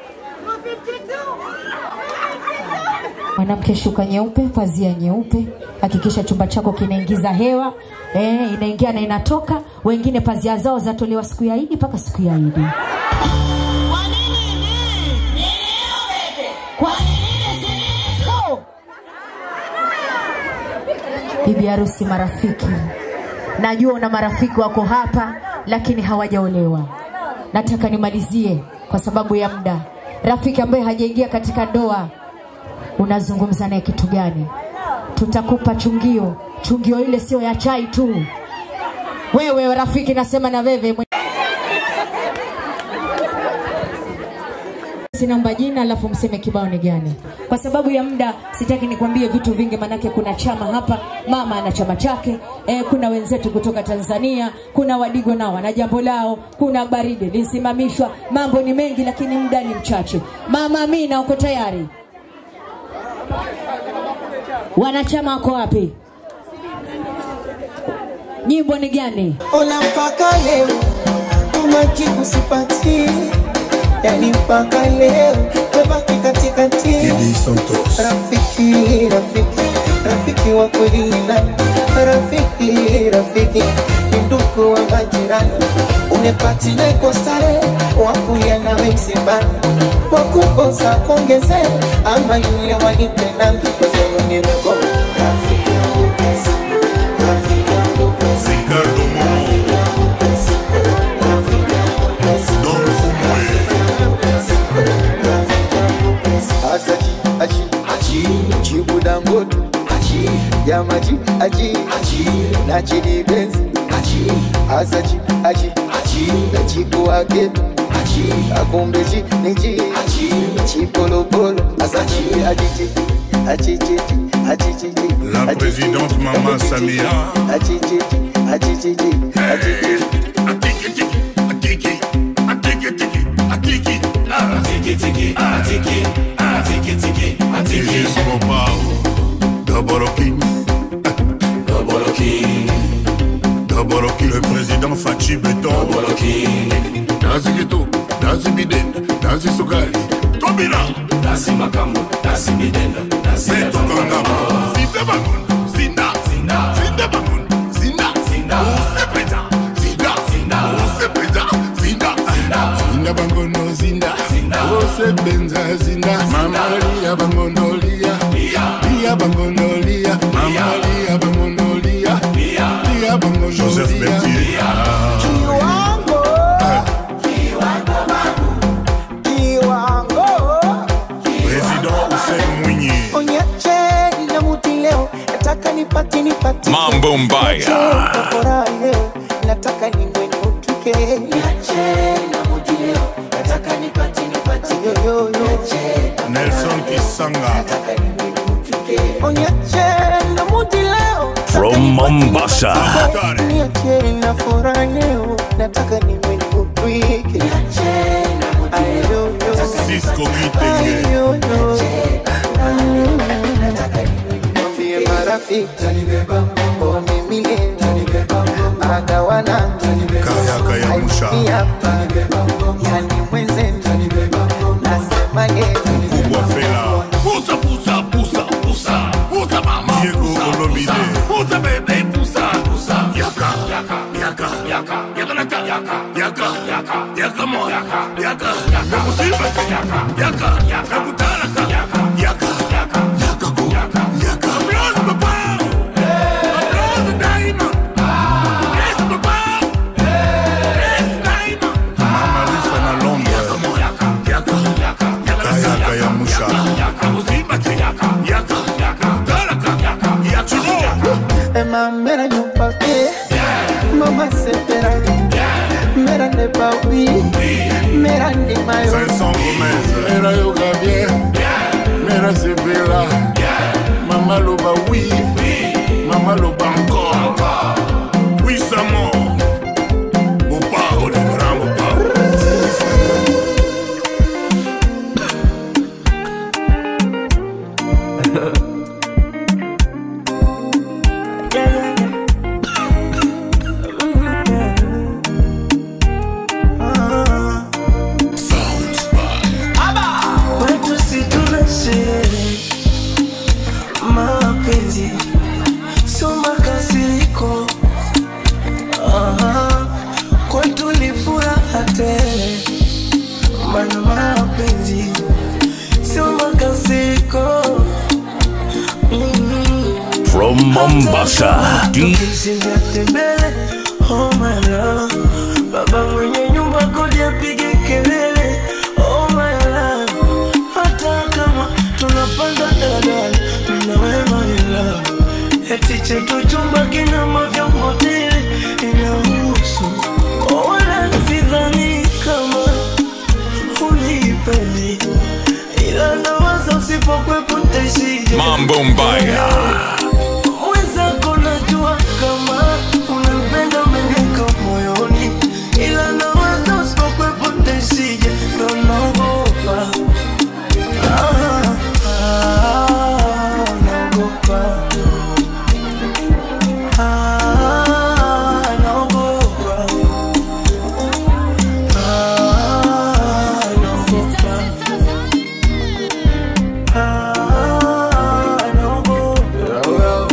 Mwanamke shuka nyeupe, pazia nyeupe. Hakikisha chumba chako kinaingiza hewa eh, inaingia na inatoka. Wengine pazia zao zatolewa siku ya Idi mpaka siku ya Idi. Bibi harusi, marafiki, najua una marafiki wako hapa lakini hawajaolewa. Nataka nimalizie kwa sababu ya muda. Rafiki ambaye hajaingia katika ndoa, unazungumza naye kitu gani? Tutakupa chungio. Chungio ile sio ya chai tu. Wewe rafiki, nasema na wewe mwenye- Sinaomba jina alafu mseme kibao ni gani. Kwa sababu ya muda sitaki nikwambie vitu vingi, manake kuna chama hapa, mama ana chama chake e, kuna wenzetu kutoka Tanzania, kuna Wadigo nao wana jambo lao, kuna baridi lisimamishwa, mambo ni mengi, lakini muda ni mchache. Mama Amina, uko tayari? Wanachama wako wapi? Nyimbo ni gani? Ona mpaka leo umajibu sipati, yani mpaka leo tebaki katikati. Rafiki, rafiki, rafiki wa kweli ni nani? Rafiki, rafiki ni ndugu wa majirani, unepati naiko stare wakulia nawe msibani, wakukosa kuongezea ama yule walipendana kwa sababu nimegoma rafiki yangu pesa, rafiki yangu pesa. Asaji, aji, aji, Chibu Dangote, aji, Yamaji, aji, aji, Nachidi Benz, aji, Asaji, aji, aji, Nachibu Ageto, aji, Akumbeji, Niji, aji, Chipolopolo, Asaji, aji, aji, aji, aji, La présidente Maman Samia. aji, aji, aji, aji, Régis Mopao. Double King. Double King. Double King. Le président Fachi Beton. Double King. Nazi Gito. Nazi Bidenda. Nazi Sukali. Tobina. Nazi Makambo. Nazi Bidenda. Nazi Beto Kangama. Zinde Bangun. Zinda. Zinda. Zinde Bangun. Zinda. Zinda. Use Peta. Zinda. Zinda. Use Peta. Zinda. Zinda. Zinda Bangono. Zinda. Zinda. Ose Benza. Zinda. Mama Lia Bangono Lia. Lia Bangono Lia. Mama Lia Bangono Lia. Lia Bangono Lia. Joseph Bertier. Kiwango, kiwango babu, kiwango. Président Hussein Mwinyi. Onyache na muti leo, nataka nipati nipati. Mambo mbaya. Furaha leo, nataka niwe niutuke. Niache na muti leo, nataka nipati nipati. Yo, yo, yo. Nelson Kisanga. Onyache na muti leo. From Mombasa. Niache na furaha leo, nataka niwe niutuke. Ayo, yo. Cisco Kitenge. Ayo, yo. Mwambie marafiki oh, mimi leo agawana Kayaka ya Musha. hapa yani mwenzenu nasema leo Kubwa Fela. Pusa, pusa, pusa, pusa. Pusa mama. Diego Olomide. Pusa bebe, pusa. Pusa. Yaka. Yaka. Yaka. Yaka. Yaka naka. Yaka. Yaka. Yaka. Yaka mo. Yaka. Yaka. Yaka. Musiba. Yaka. Yaka. Yaka. Kutalaka. Yaka. Yaka. Yaka. Yaka ku. Yaka. Yaka. Applause papa. Applause daima. Yes papa. Yes daima. Mama Lisa na Lombe. Yaka mo. Yaka. Yaka. Yaka. Yaka. Yaka ya Musha. Yaka. Musiba. Yaka. Yaka. Yaka. Kutalaka. Yaka. Yaka. Ema mera nyumba pe Mama sepera Mera ne pa wi Mera ne mayo Vincent Gomez. Mera yoga bien. Mera sepela. Mama loba oui. Mama loba encore. Oui, ça mort. from Mombasa. D- Tembele, oh my love. Baba mwenye nyumba kodi apige kelele, oh my love. Hata kama tunapanda daladala, mimi na wewe my love. Eti chetu chumba kina mavyombo tele, inahusu. Oh, wala sidhani kama unipendi. Ila nawaza usipokwepo ntaishije. Mambo mbaya. Mwenzako najua kama unanipenda umeniweka moyoni, ila nawaza usipokwepo ntaishije, ndo naogopa. Ah, ah, naogopa. Ah, naogopa. Ah, naogopa. Ah, naogopa.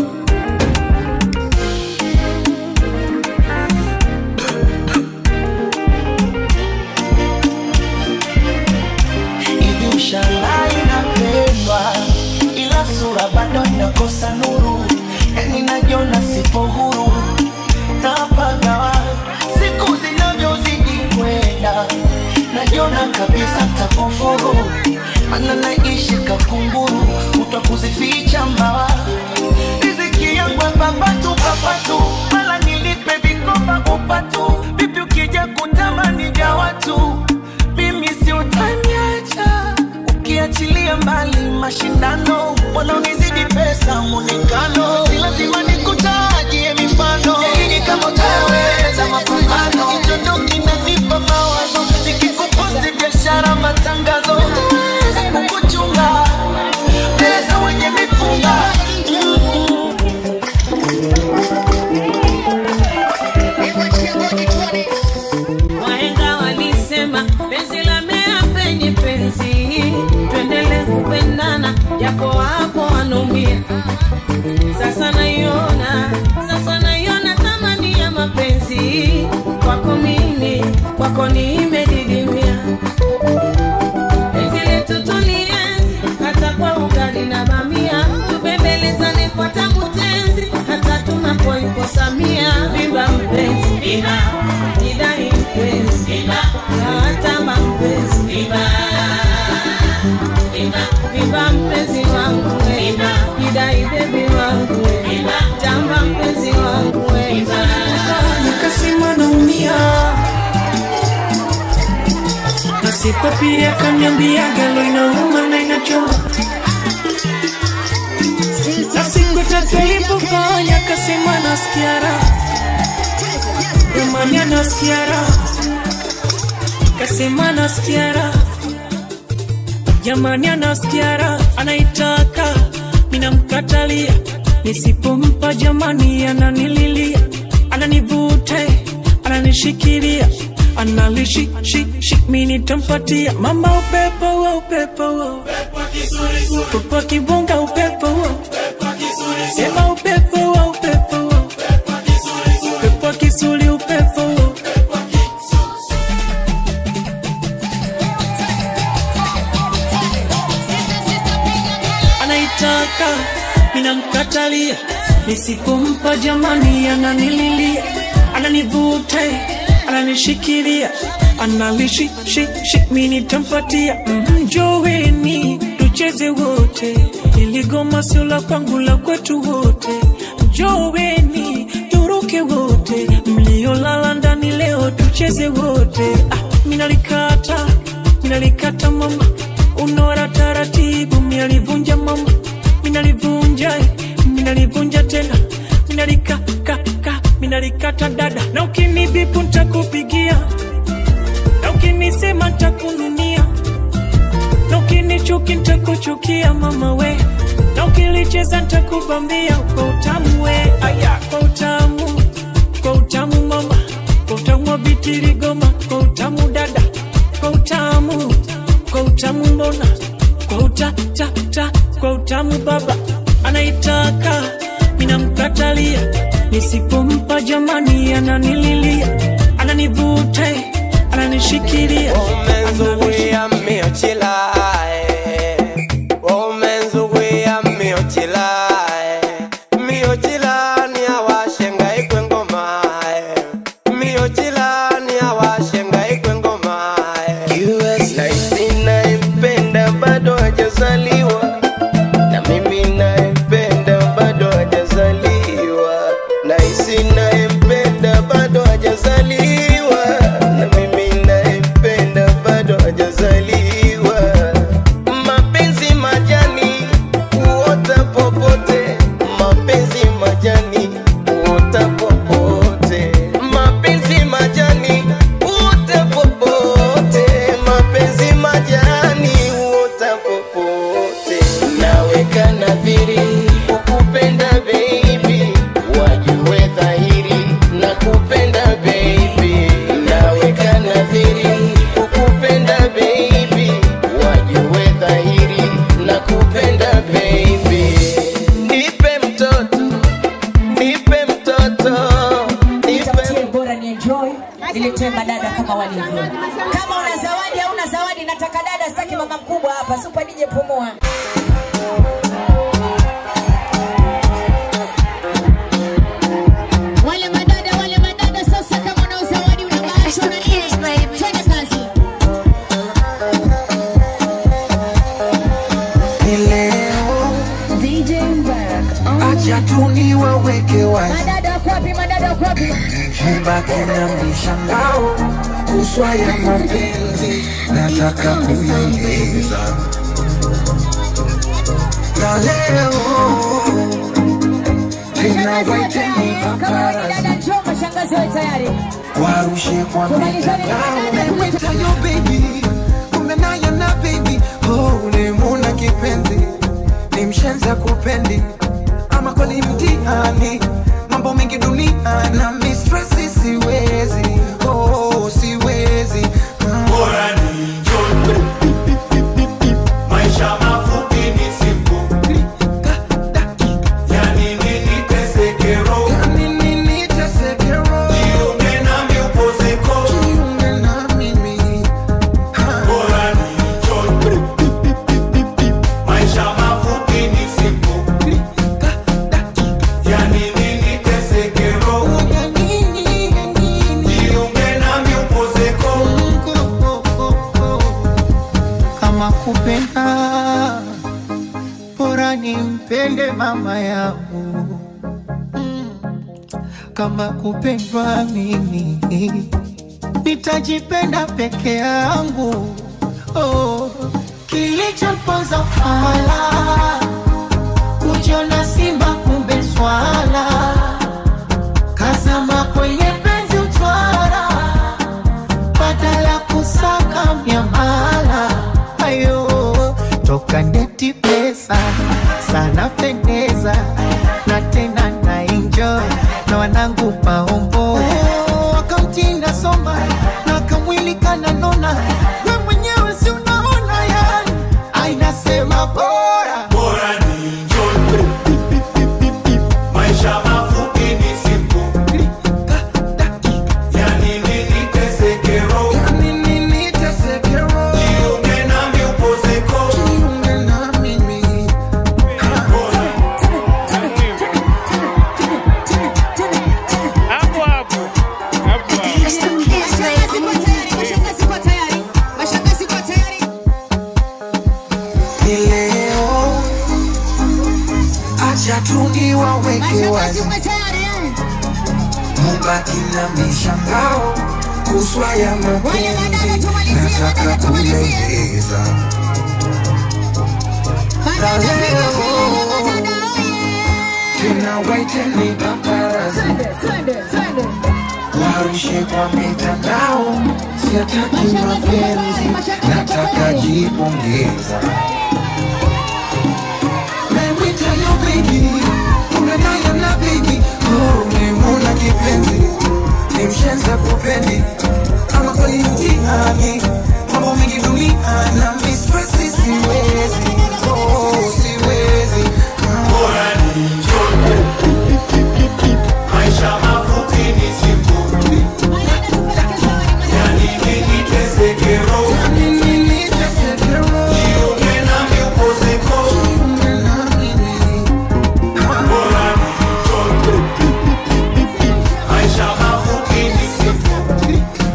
hivi ushangaa inapendwa ila sura bado inakosa nuru yani najiona sipo huru napagawa siku zinavyozidi kwenda najiona kabisa takufuru mana naishi kakunguru utakuzificha mbawa riziki yangu papatu papatu mala nilipe vikoba upatu vipi ukija kutamani vya watu mimi si utaniacha ukiachilia mbali mashindano wanaonizidi pesa muonekano si lazima nikutajie mifano zaidi kama utaweza mapambano kichondo kinanipa mawazo nikikuposti biashara matangazo utaweza kukuchunga pesa wenye mipunga Wahenga walisema penzi la mea penye penzi, tuendele kupendana japo wapo wanaumia. Sasa naiona, sasa naiona thamani ya mapenzi kwako mimi, kwako nimedidimia. Penzi letu tulienzi hata kwa ugali na bamia, tubembelezane kwa tamu tenzi hata tunapoikosamia. Viva mpenzi, viva jidai mpenzi, viva nawatamba mpenzi, viva viva viva mpenzi wangu we, viva jidai bebi wangu we, viva tamba mpenzi wangu we, viva nikasema naumia na siku ya pili akaniambia galo inauma na inachoma na siku ya tatu ilipofanya akasema nasikia raha jamani anasikia raha kasema nasikia raha jamani anasikia raha anaitaka minamkatalia nisipompa jamani ananililia ananivute ananishikilia analishishi mi nitampatia mama upepo wa upepo wa upepo wa kibunga upepo wa sema upepo wa upepo wa upepo wa kisuli upepo wa anaitaka minamkatalia nisipompa jamani ananililia ananivute ananishikilia analishishi mi nitampatia mjoweni tucheze wote iligoma sio la kwangu la kwetu wote mjoweni turuke wote mliolala ndani leo tucheze wote ah, minalikata minalikata mama unora taratibu minalivunja mama minalivunja eh, minalivunja tena minalikakaka minalikata dada na ukinibipu ntakupigia na ukinisema ntakununia na ukinichuki ntakuchukia mama we na ukilicheza ntakubambia kwa utamu we aya kwa utamu kwa utamu mama kwa utamu wa bitiligoma kwa utamu dada kwa utamu kwa utamu mbona kwa utatata kwa utamu baba anaitaka minamkatalia nisipompa jamani ananililia ananivuta ananishikilia Umenzuia miochila eh. Umenzuia miochila eh. tuwatee madada kama walivyo. Kama una zawadi au una zawadi, nataka dada, sitaki mama mkubwa hapa. Super DJ pumua. Wale madada, wale madada, sasa kama una zawadi una bahati una nini? Twende kazi. Ni leo acha tu niwaweke wazi Madada wako wapi? Madada wako wapi? mbaki na mishangao kuswa ya mapenzi nataka kuyaeleza na leo tena waiteni Kama wewe ni dada, njoo mashangazi wawe tayari. warushe kwa Tumalizane na mitandao madada. Tayo baby, kumbe naye na baby oh, ulimuna kipenzi ni mshenza kupendi ama kweli mtihani mambo mengi dunia na mistresi siwezi oh, siwezi bora ni Maisha mafupi ni siku yani nini tesekero jiunge nami upozeko bora ni joy maisha mafupi ni siku yani nini tesekero jiunge nami upozeko kama kupenda bora nimpende mama yangu kama kupendwa mimi nitajipenda peke yangu oh. kilichoponza fala kujiona simba kumbe swala kazama kwenye penzi utwara badala kusaka miamala ayo toka ndeti pesa sana pendeza na tena na enjoy na wanangu maombo akaunti nasoma na kamwili kananona we mwenyewe si unaona yani ainasema bora bora ni joy maisha mafupi ni siku yani nini tesekero jiunge nami upozeko Hapo hapo. Hapo hapo. ni leo acha tu niwaweke wazi mubaki na mishangao kuswa ya mapenzi nataka kuyaeleza na leo tena waiteni paparazi warushe kwa mitandao siataki mapenzi nataka jipongeza Nawita yo baby, unanaya na baby oh, nimuna kipenzi ni mshenza kupendi ama kweli mtihani mambo mengi dunia na mistresi siwezi oh, siwezi bora ni joy maisha mafupi ni siku yani nini tesekero jiunge nami upozeko bora ni joy maisha mafupi ni siku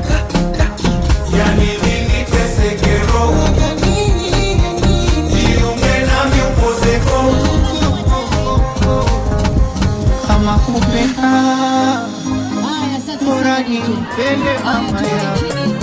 yani nini tesekero jiunge nami upozeko kama kupenda bora nimpende mama yangu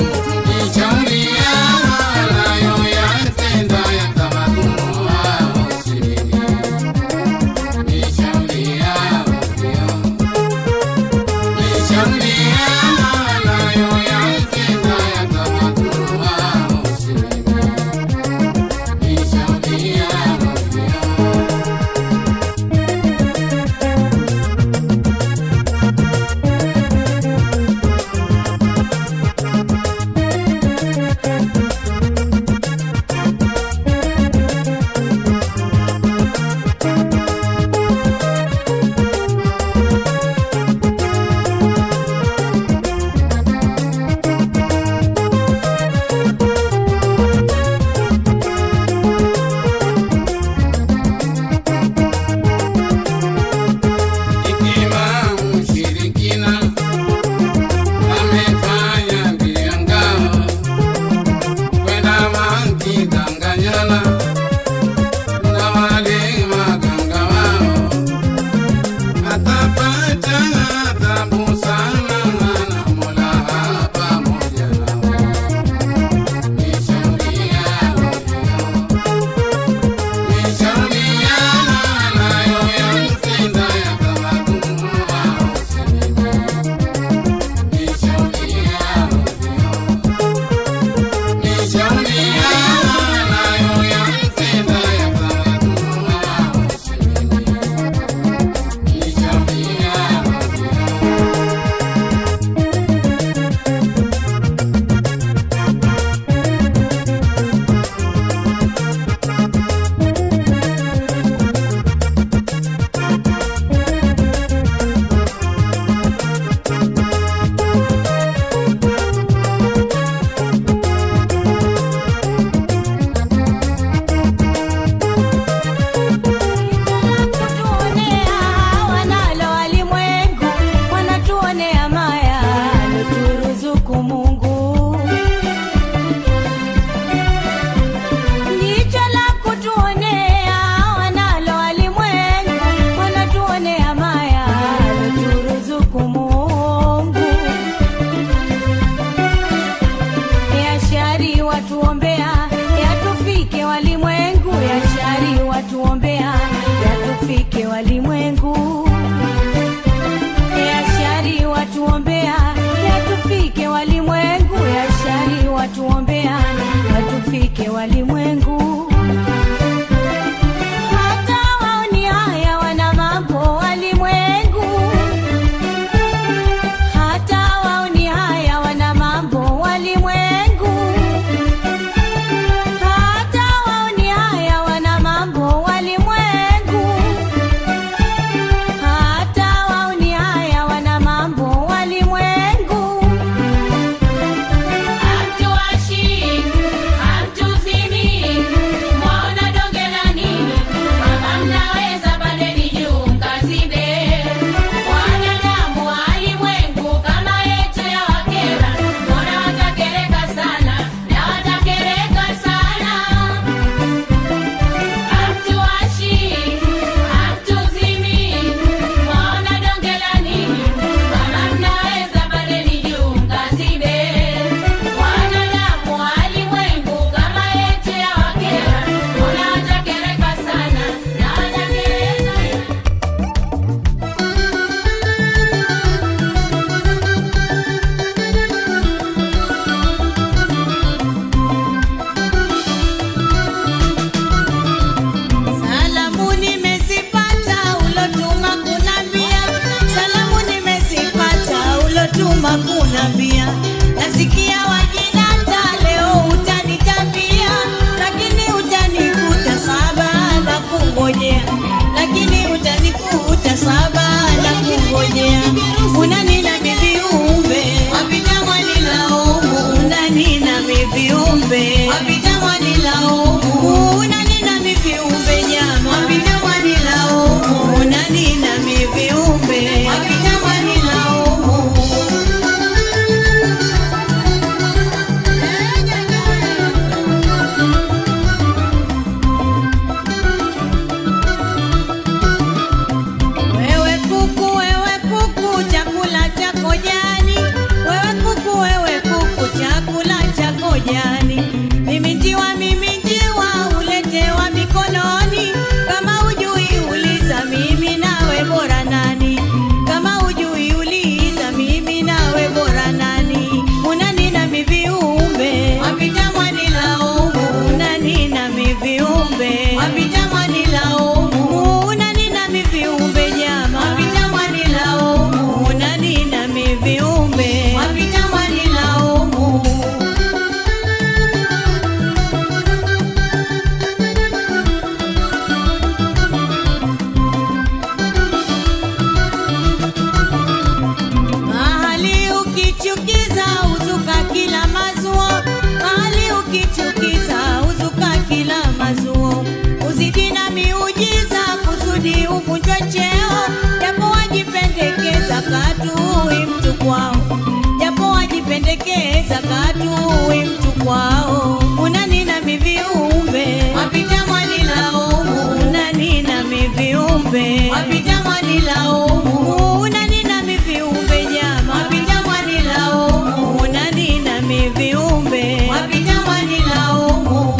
kunambia nasikia wajinata leo utanitambia lakini utanikuta saba na kungojea lakini utanikuta saba na kungojea unanina miviumbe wapita mwanilaumu unanina miviumbe wapita mwanilaumu unanina miviumbe nyama wapita mwanilaumu unanina miviumbe wapita mwanilaumu Wewe kuku, wewe kuku, chakula chako jani. Wewe kuku, wewe kuku, chakula chako jani. Mimi njiwa, mimi njiwa, uletewa mikononi. Kama hujui uliza, mimi nawe bora nani? Kama hujui uliza, mimi nawe bora nani? Unanina miviumbe, wapita mwanilaumu. Unanina miviumbe, wapita mwanilaumu. Unanina miviumbe nyama, wapita mwanilaumu. Unanina miviumbe, wapita mwanilaumu. Mahali ukichukiza uzuka kila mazuo, mahali ukichukiza uzuka kila mazuo. Uzidi na miujiza kusudi uvunjwe cheo, japo wajipendekeza katui mtu kwao, japo wajipendekeza katui mtu kwao. Unanina miviumbe wapita mwanilaumu, unanina miviumbe wapita mwanilaumu, unanina miviumbe nyama wapita mwanilaumu, unanina miviumbe wapita mwanilaumu.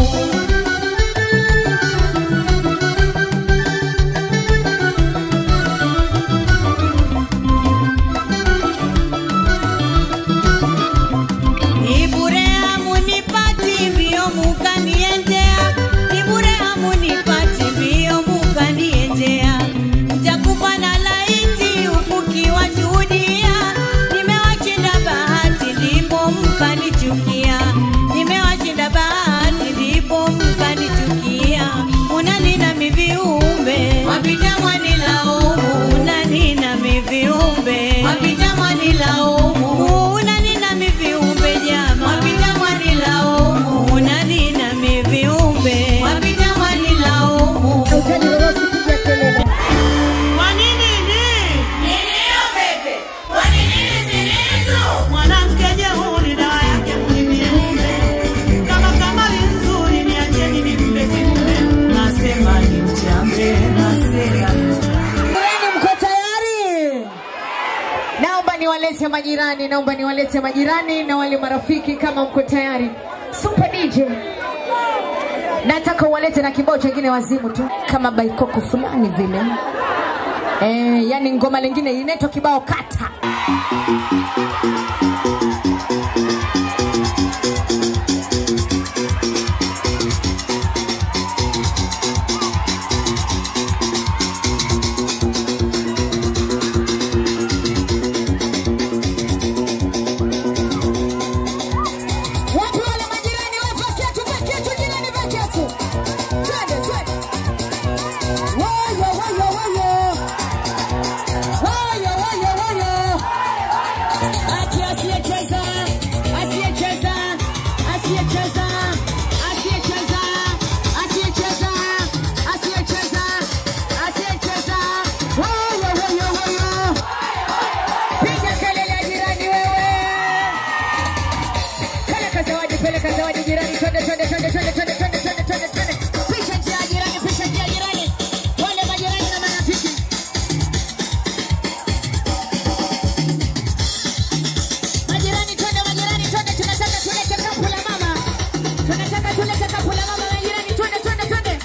Ni bure hamunipati mbio mukaniendea, ni bure hamunipati mbio mukaniendea. Mtakufa na laiti huku kiwashuhudia, nimewashinda bahati ndipo mkanichukia, nimewashinda bahati ndipo mkanichukia. Unanina miviumbe wapita mwanilaumu, unanina miviumbe wapita mwanilaumu, unanina miviumbe jama wapita mwanilaumu, unanina miviumbe wapita mwanilaumu. Kwa nini ni? Mwanamke jeuri dawa yake mniviumbe. Kama kamari nzuri niacheni nimpe kiumbe. Nasema ni mchambe, nasema ni Jirani, mko tayari? Naomba niwalete majirani, naomba niwalete majirani na wale marafiki, kama mko tayari. Super DJ, nataka uwalete na kibao chengine wazimu tu, kama baikoko fulani vile. Eh, yani ngoma lingine inaitwa kibao kata. Wapi wale majirani wa vaketu, vaketu, jirani vaketu. Twende, twende. Woyo, woyo, woyo. Woyo, woyo, woyo. Ati asiyecheza, asiyecheza, asiyecheza, asiyecheza, asiyecheza, asiyecheza, asiyecheza. Woyo, woyo, woyo. Piga kelele jirani wewe. Peleka zawadi, peleka zawadi jirani, twende twende twende twende twende twende twende twende twende. Pisha njia jirani, pisha njia jirani. Wale majirani na marafiki. Majirani twende, majirani twende, tunataka tulete kapu la mama. Tunataka tulete kapu la mama majirani, twende twende twende.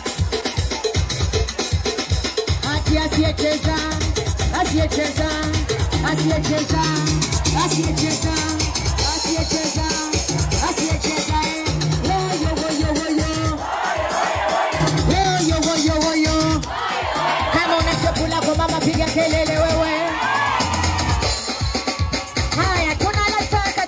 Ati asiyecheza, asiyecheza, asiyecheza, asiyecheza, asiyecheza, asiyecheza. eh. Woyo, woyo, woyo. Woyo, woyo, woyo. Kama una shepu lako mama, piga kelele wewe. Haya, tunaleta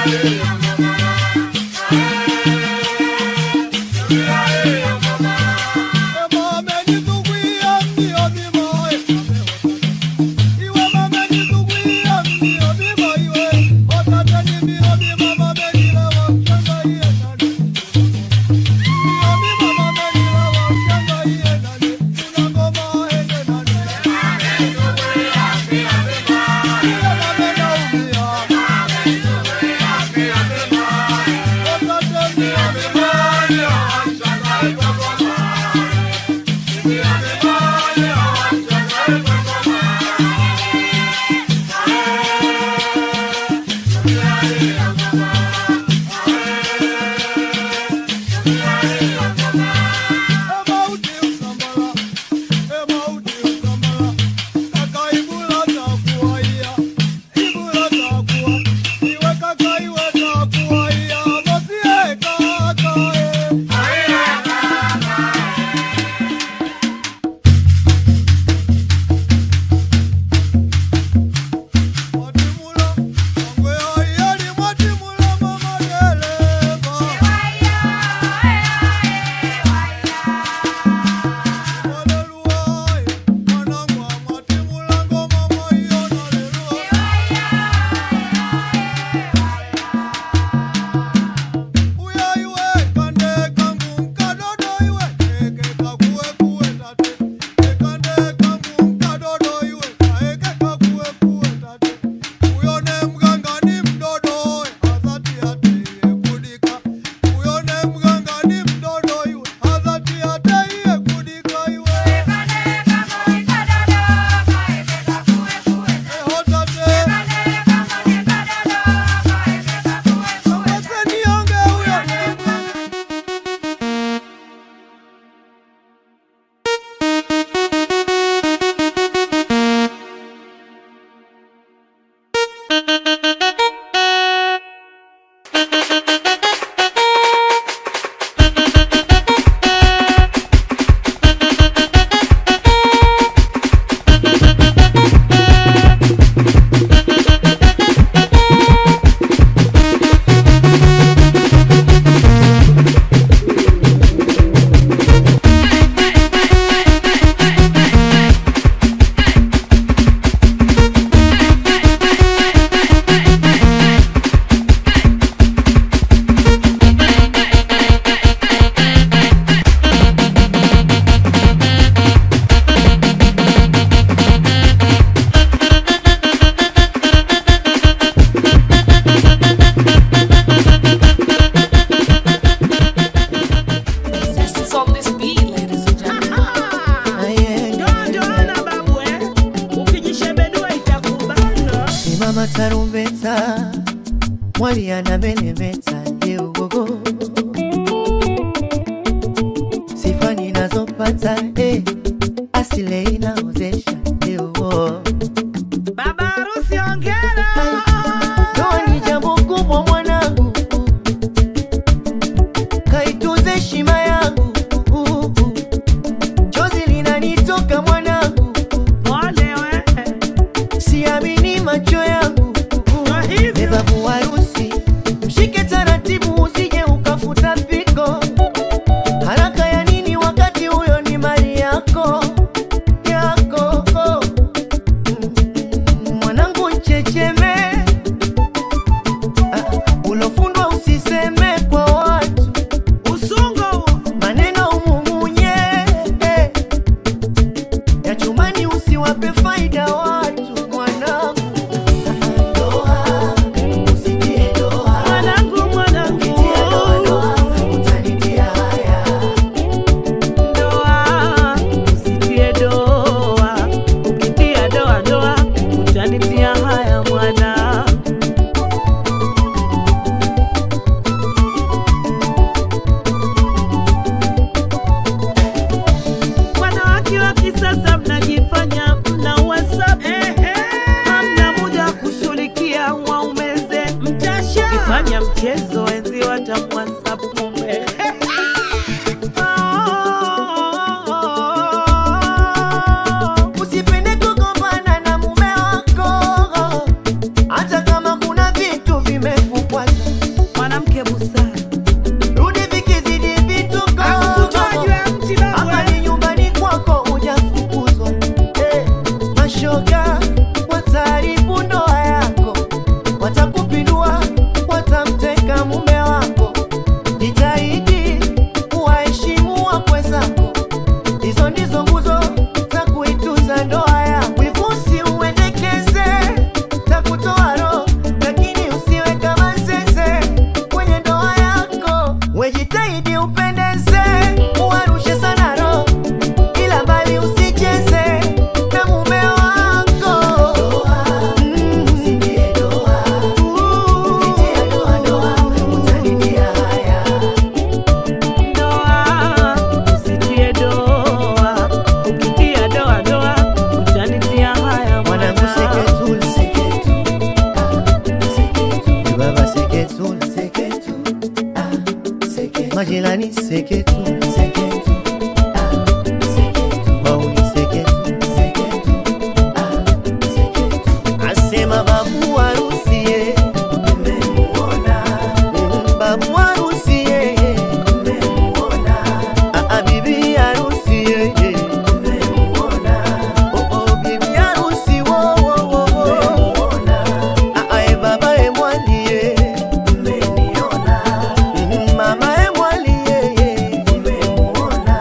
Simama tarumbeta, mwali anameremeta, ye ugogo, sifa ninazopata eh, asile inaozesha ye ugo. Baba harusi ongera. Ndoa ni jambo kubwa mwanangu, kaitunze heshima yangu, chozi linanitoka mwanangu, Pole we. siamini macho yangu. Beba muharusi, mshike taratibu, usije ukafuta piko. Haraka ya nini wakati huyo ni mali yako yako? Mm, Mwanangu checheme, Ah, ulofundwa usiseme kwa watu, usungo maneno umumunye eh. ya chumani usiwape faida watu mwanangu Mwanangu, mwanangu. Doa, usitie doa. Ukitia doa doa, utanitia haya mwana. Wanawake wa kisasa mnajifanya mna WhatsApp. Hamna muda wa kushughulikia waumeze mtasha. Ukifanya mchezo enzi watamwhatsapp mume. Usipende kugombana na mume wako, hata kama kuna vitu vimekukwaza. majirani seketu seketu ah, seketu mauni seketu seketu ah, seketu asema babu harusi ye nimemuona Mm, babu harusi ye nimemuona ah, ah, bibi harusi ye nimemuona oh oh bibi harusi wo wo wo wo ah ah e baba e mwali ye nimeniona Mm, mama e mwali ye nimemuona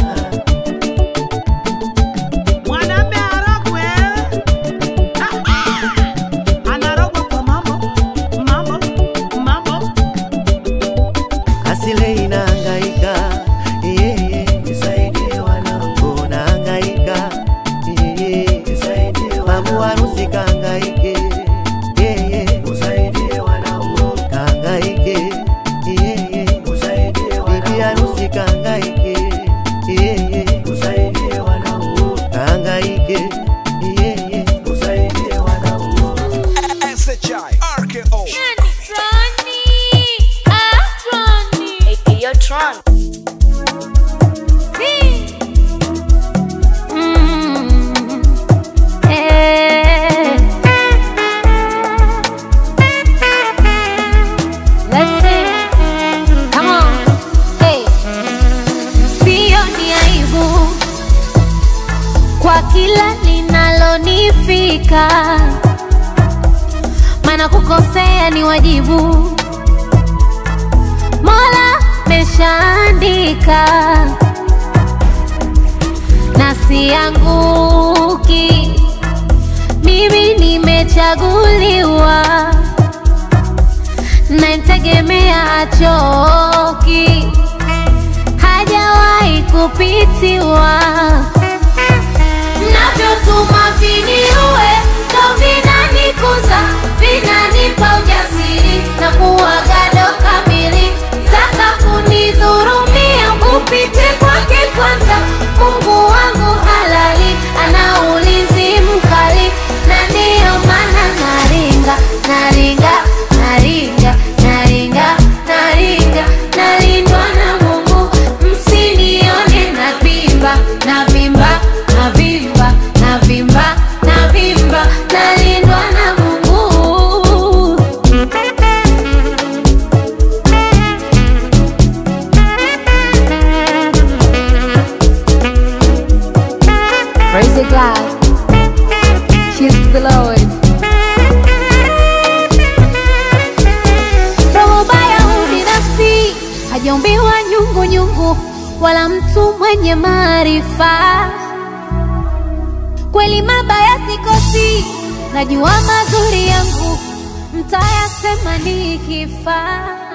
Mwanaume arogwe. Ah, ah. Anarogwa kwa mambo, mambo, mambo. asile inahangaika yeye nisaidie wanangu nahangaika yeye nisaidie babu harusi kahangaike yeye usaidie wanangu kahangaike yeye usaidie bibi harusi kahangaike yeye usaidie wanangu kahangaike yeye usaidie wanangu SHI RKO Yo, Tron. Mm. Eh. Let's sing. Come on. Hey. Sio ni aibu kwa kila linalonifika, maana kukosea ni wajibu. Mola meshaandika na sianguki, mimi nimechaguliwa, namtegemea achoki, hajawahi kupitiwa. Mnavyotuma viniue ndo vinanikuza, vinanipa ujasiri na kuwa gado kamili. Taka kunidhurumia, upite kwake kwanza. Mungu wangu halali, ana ulinzi mkali, na ndiyo maana naringa, naringa, naringa, naringa, naringa, nalindwa na Mungu. Msinione navimba, navimba, navimba, navimba, navimba, nalindwa na Mungu. Praise the God. Cheers to the Lord. Roho baya ubinafsi hajaumbiwa nyungu nyungu, wala mtu mwenye maarifa. Kweli mabaya sikosi, najua mazuri yangu mtayasema nikifa.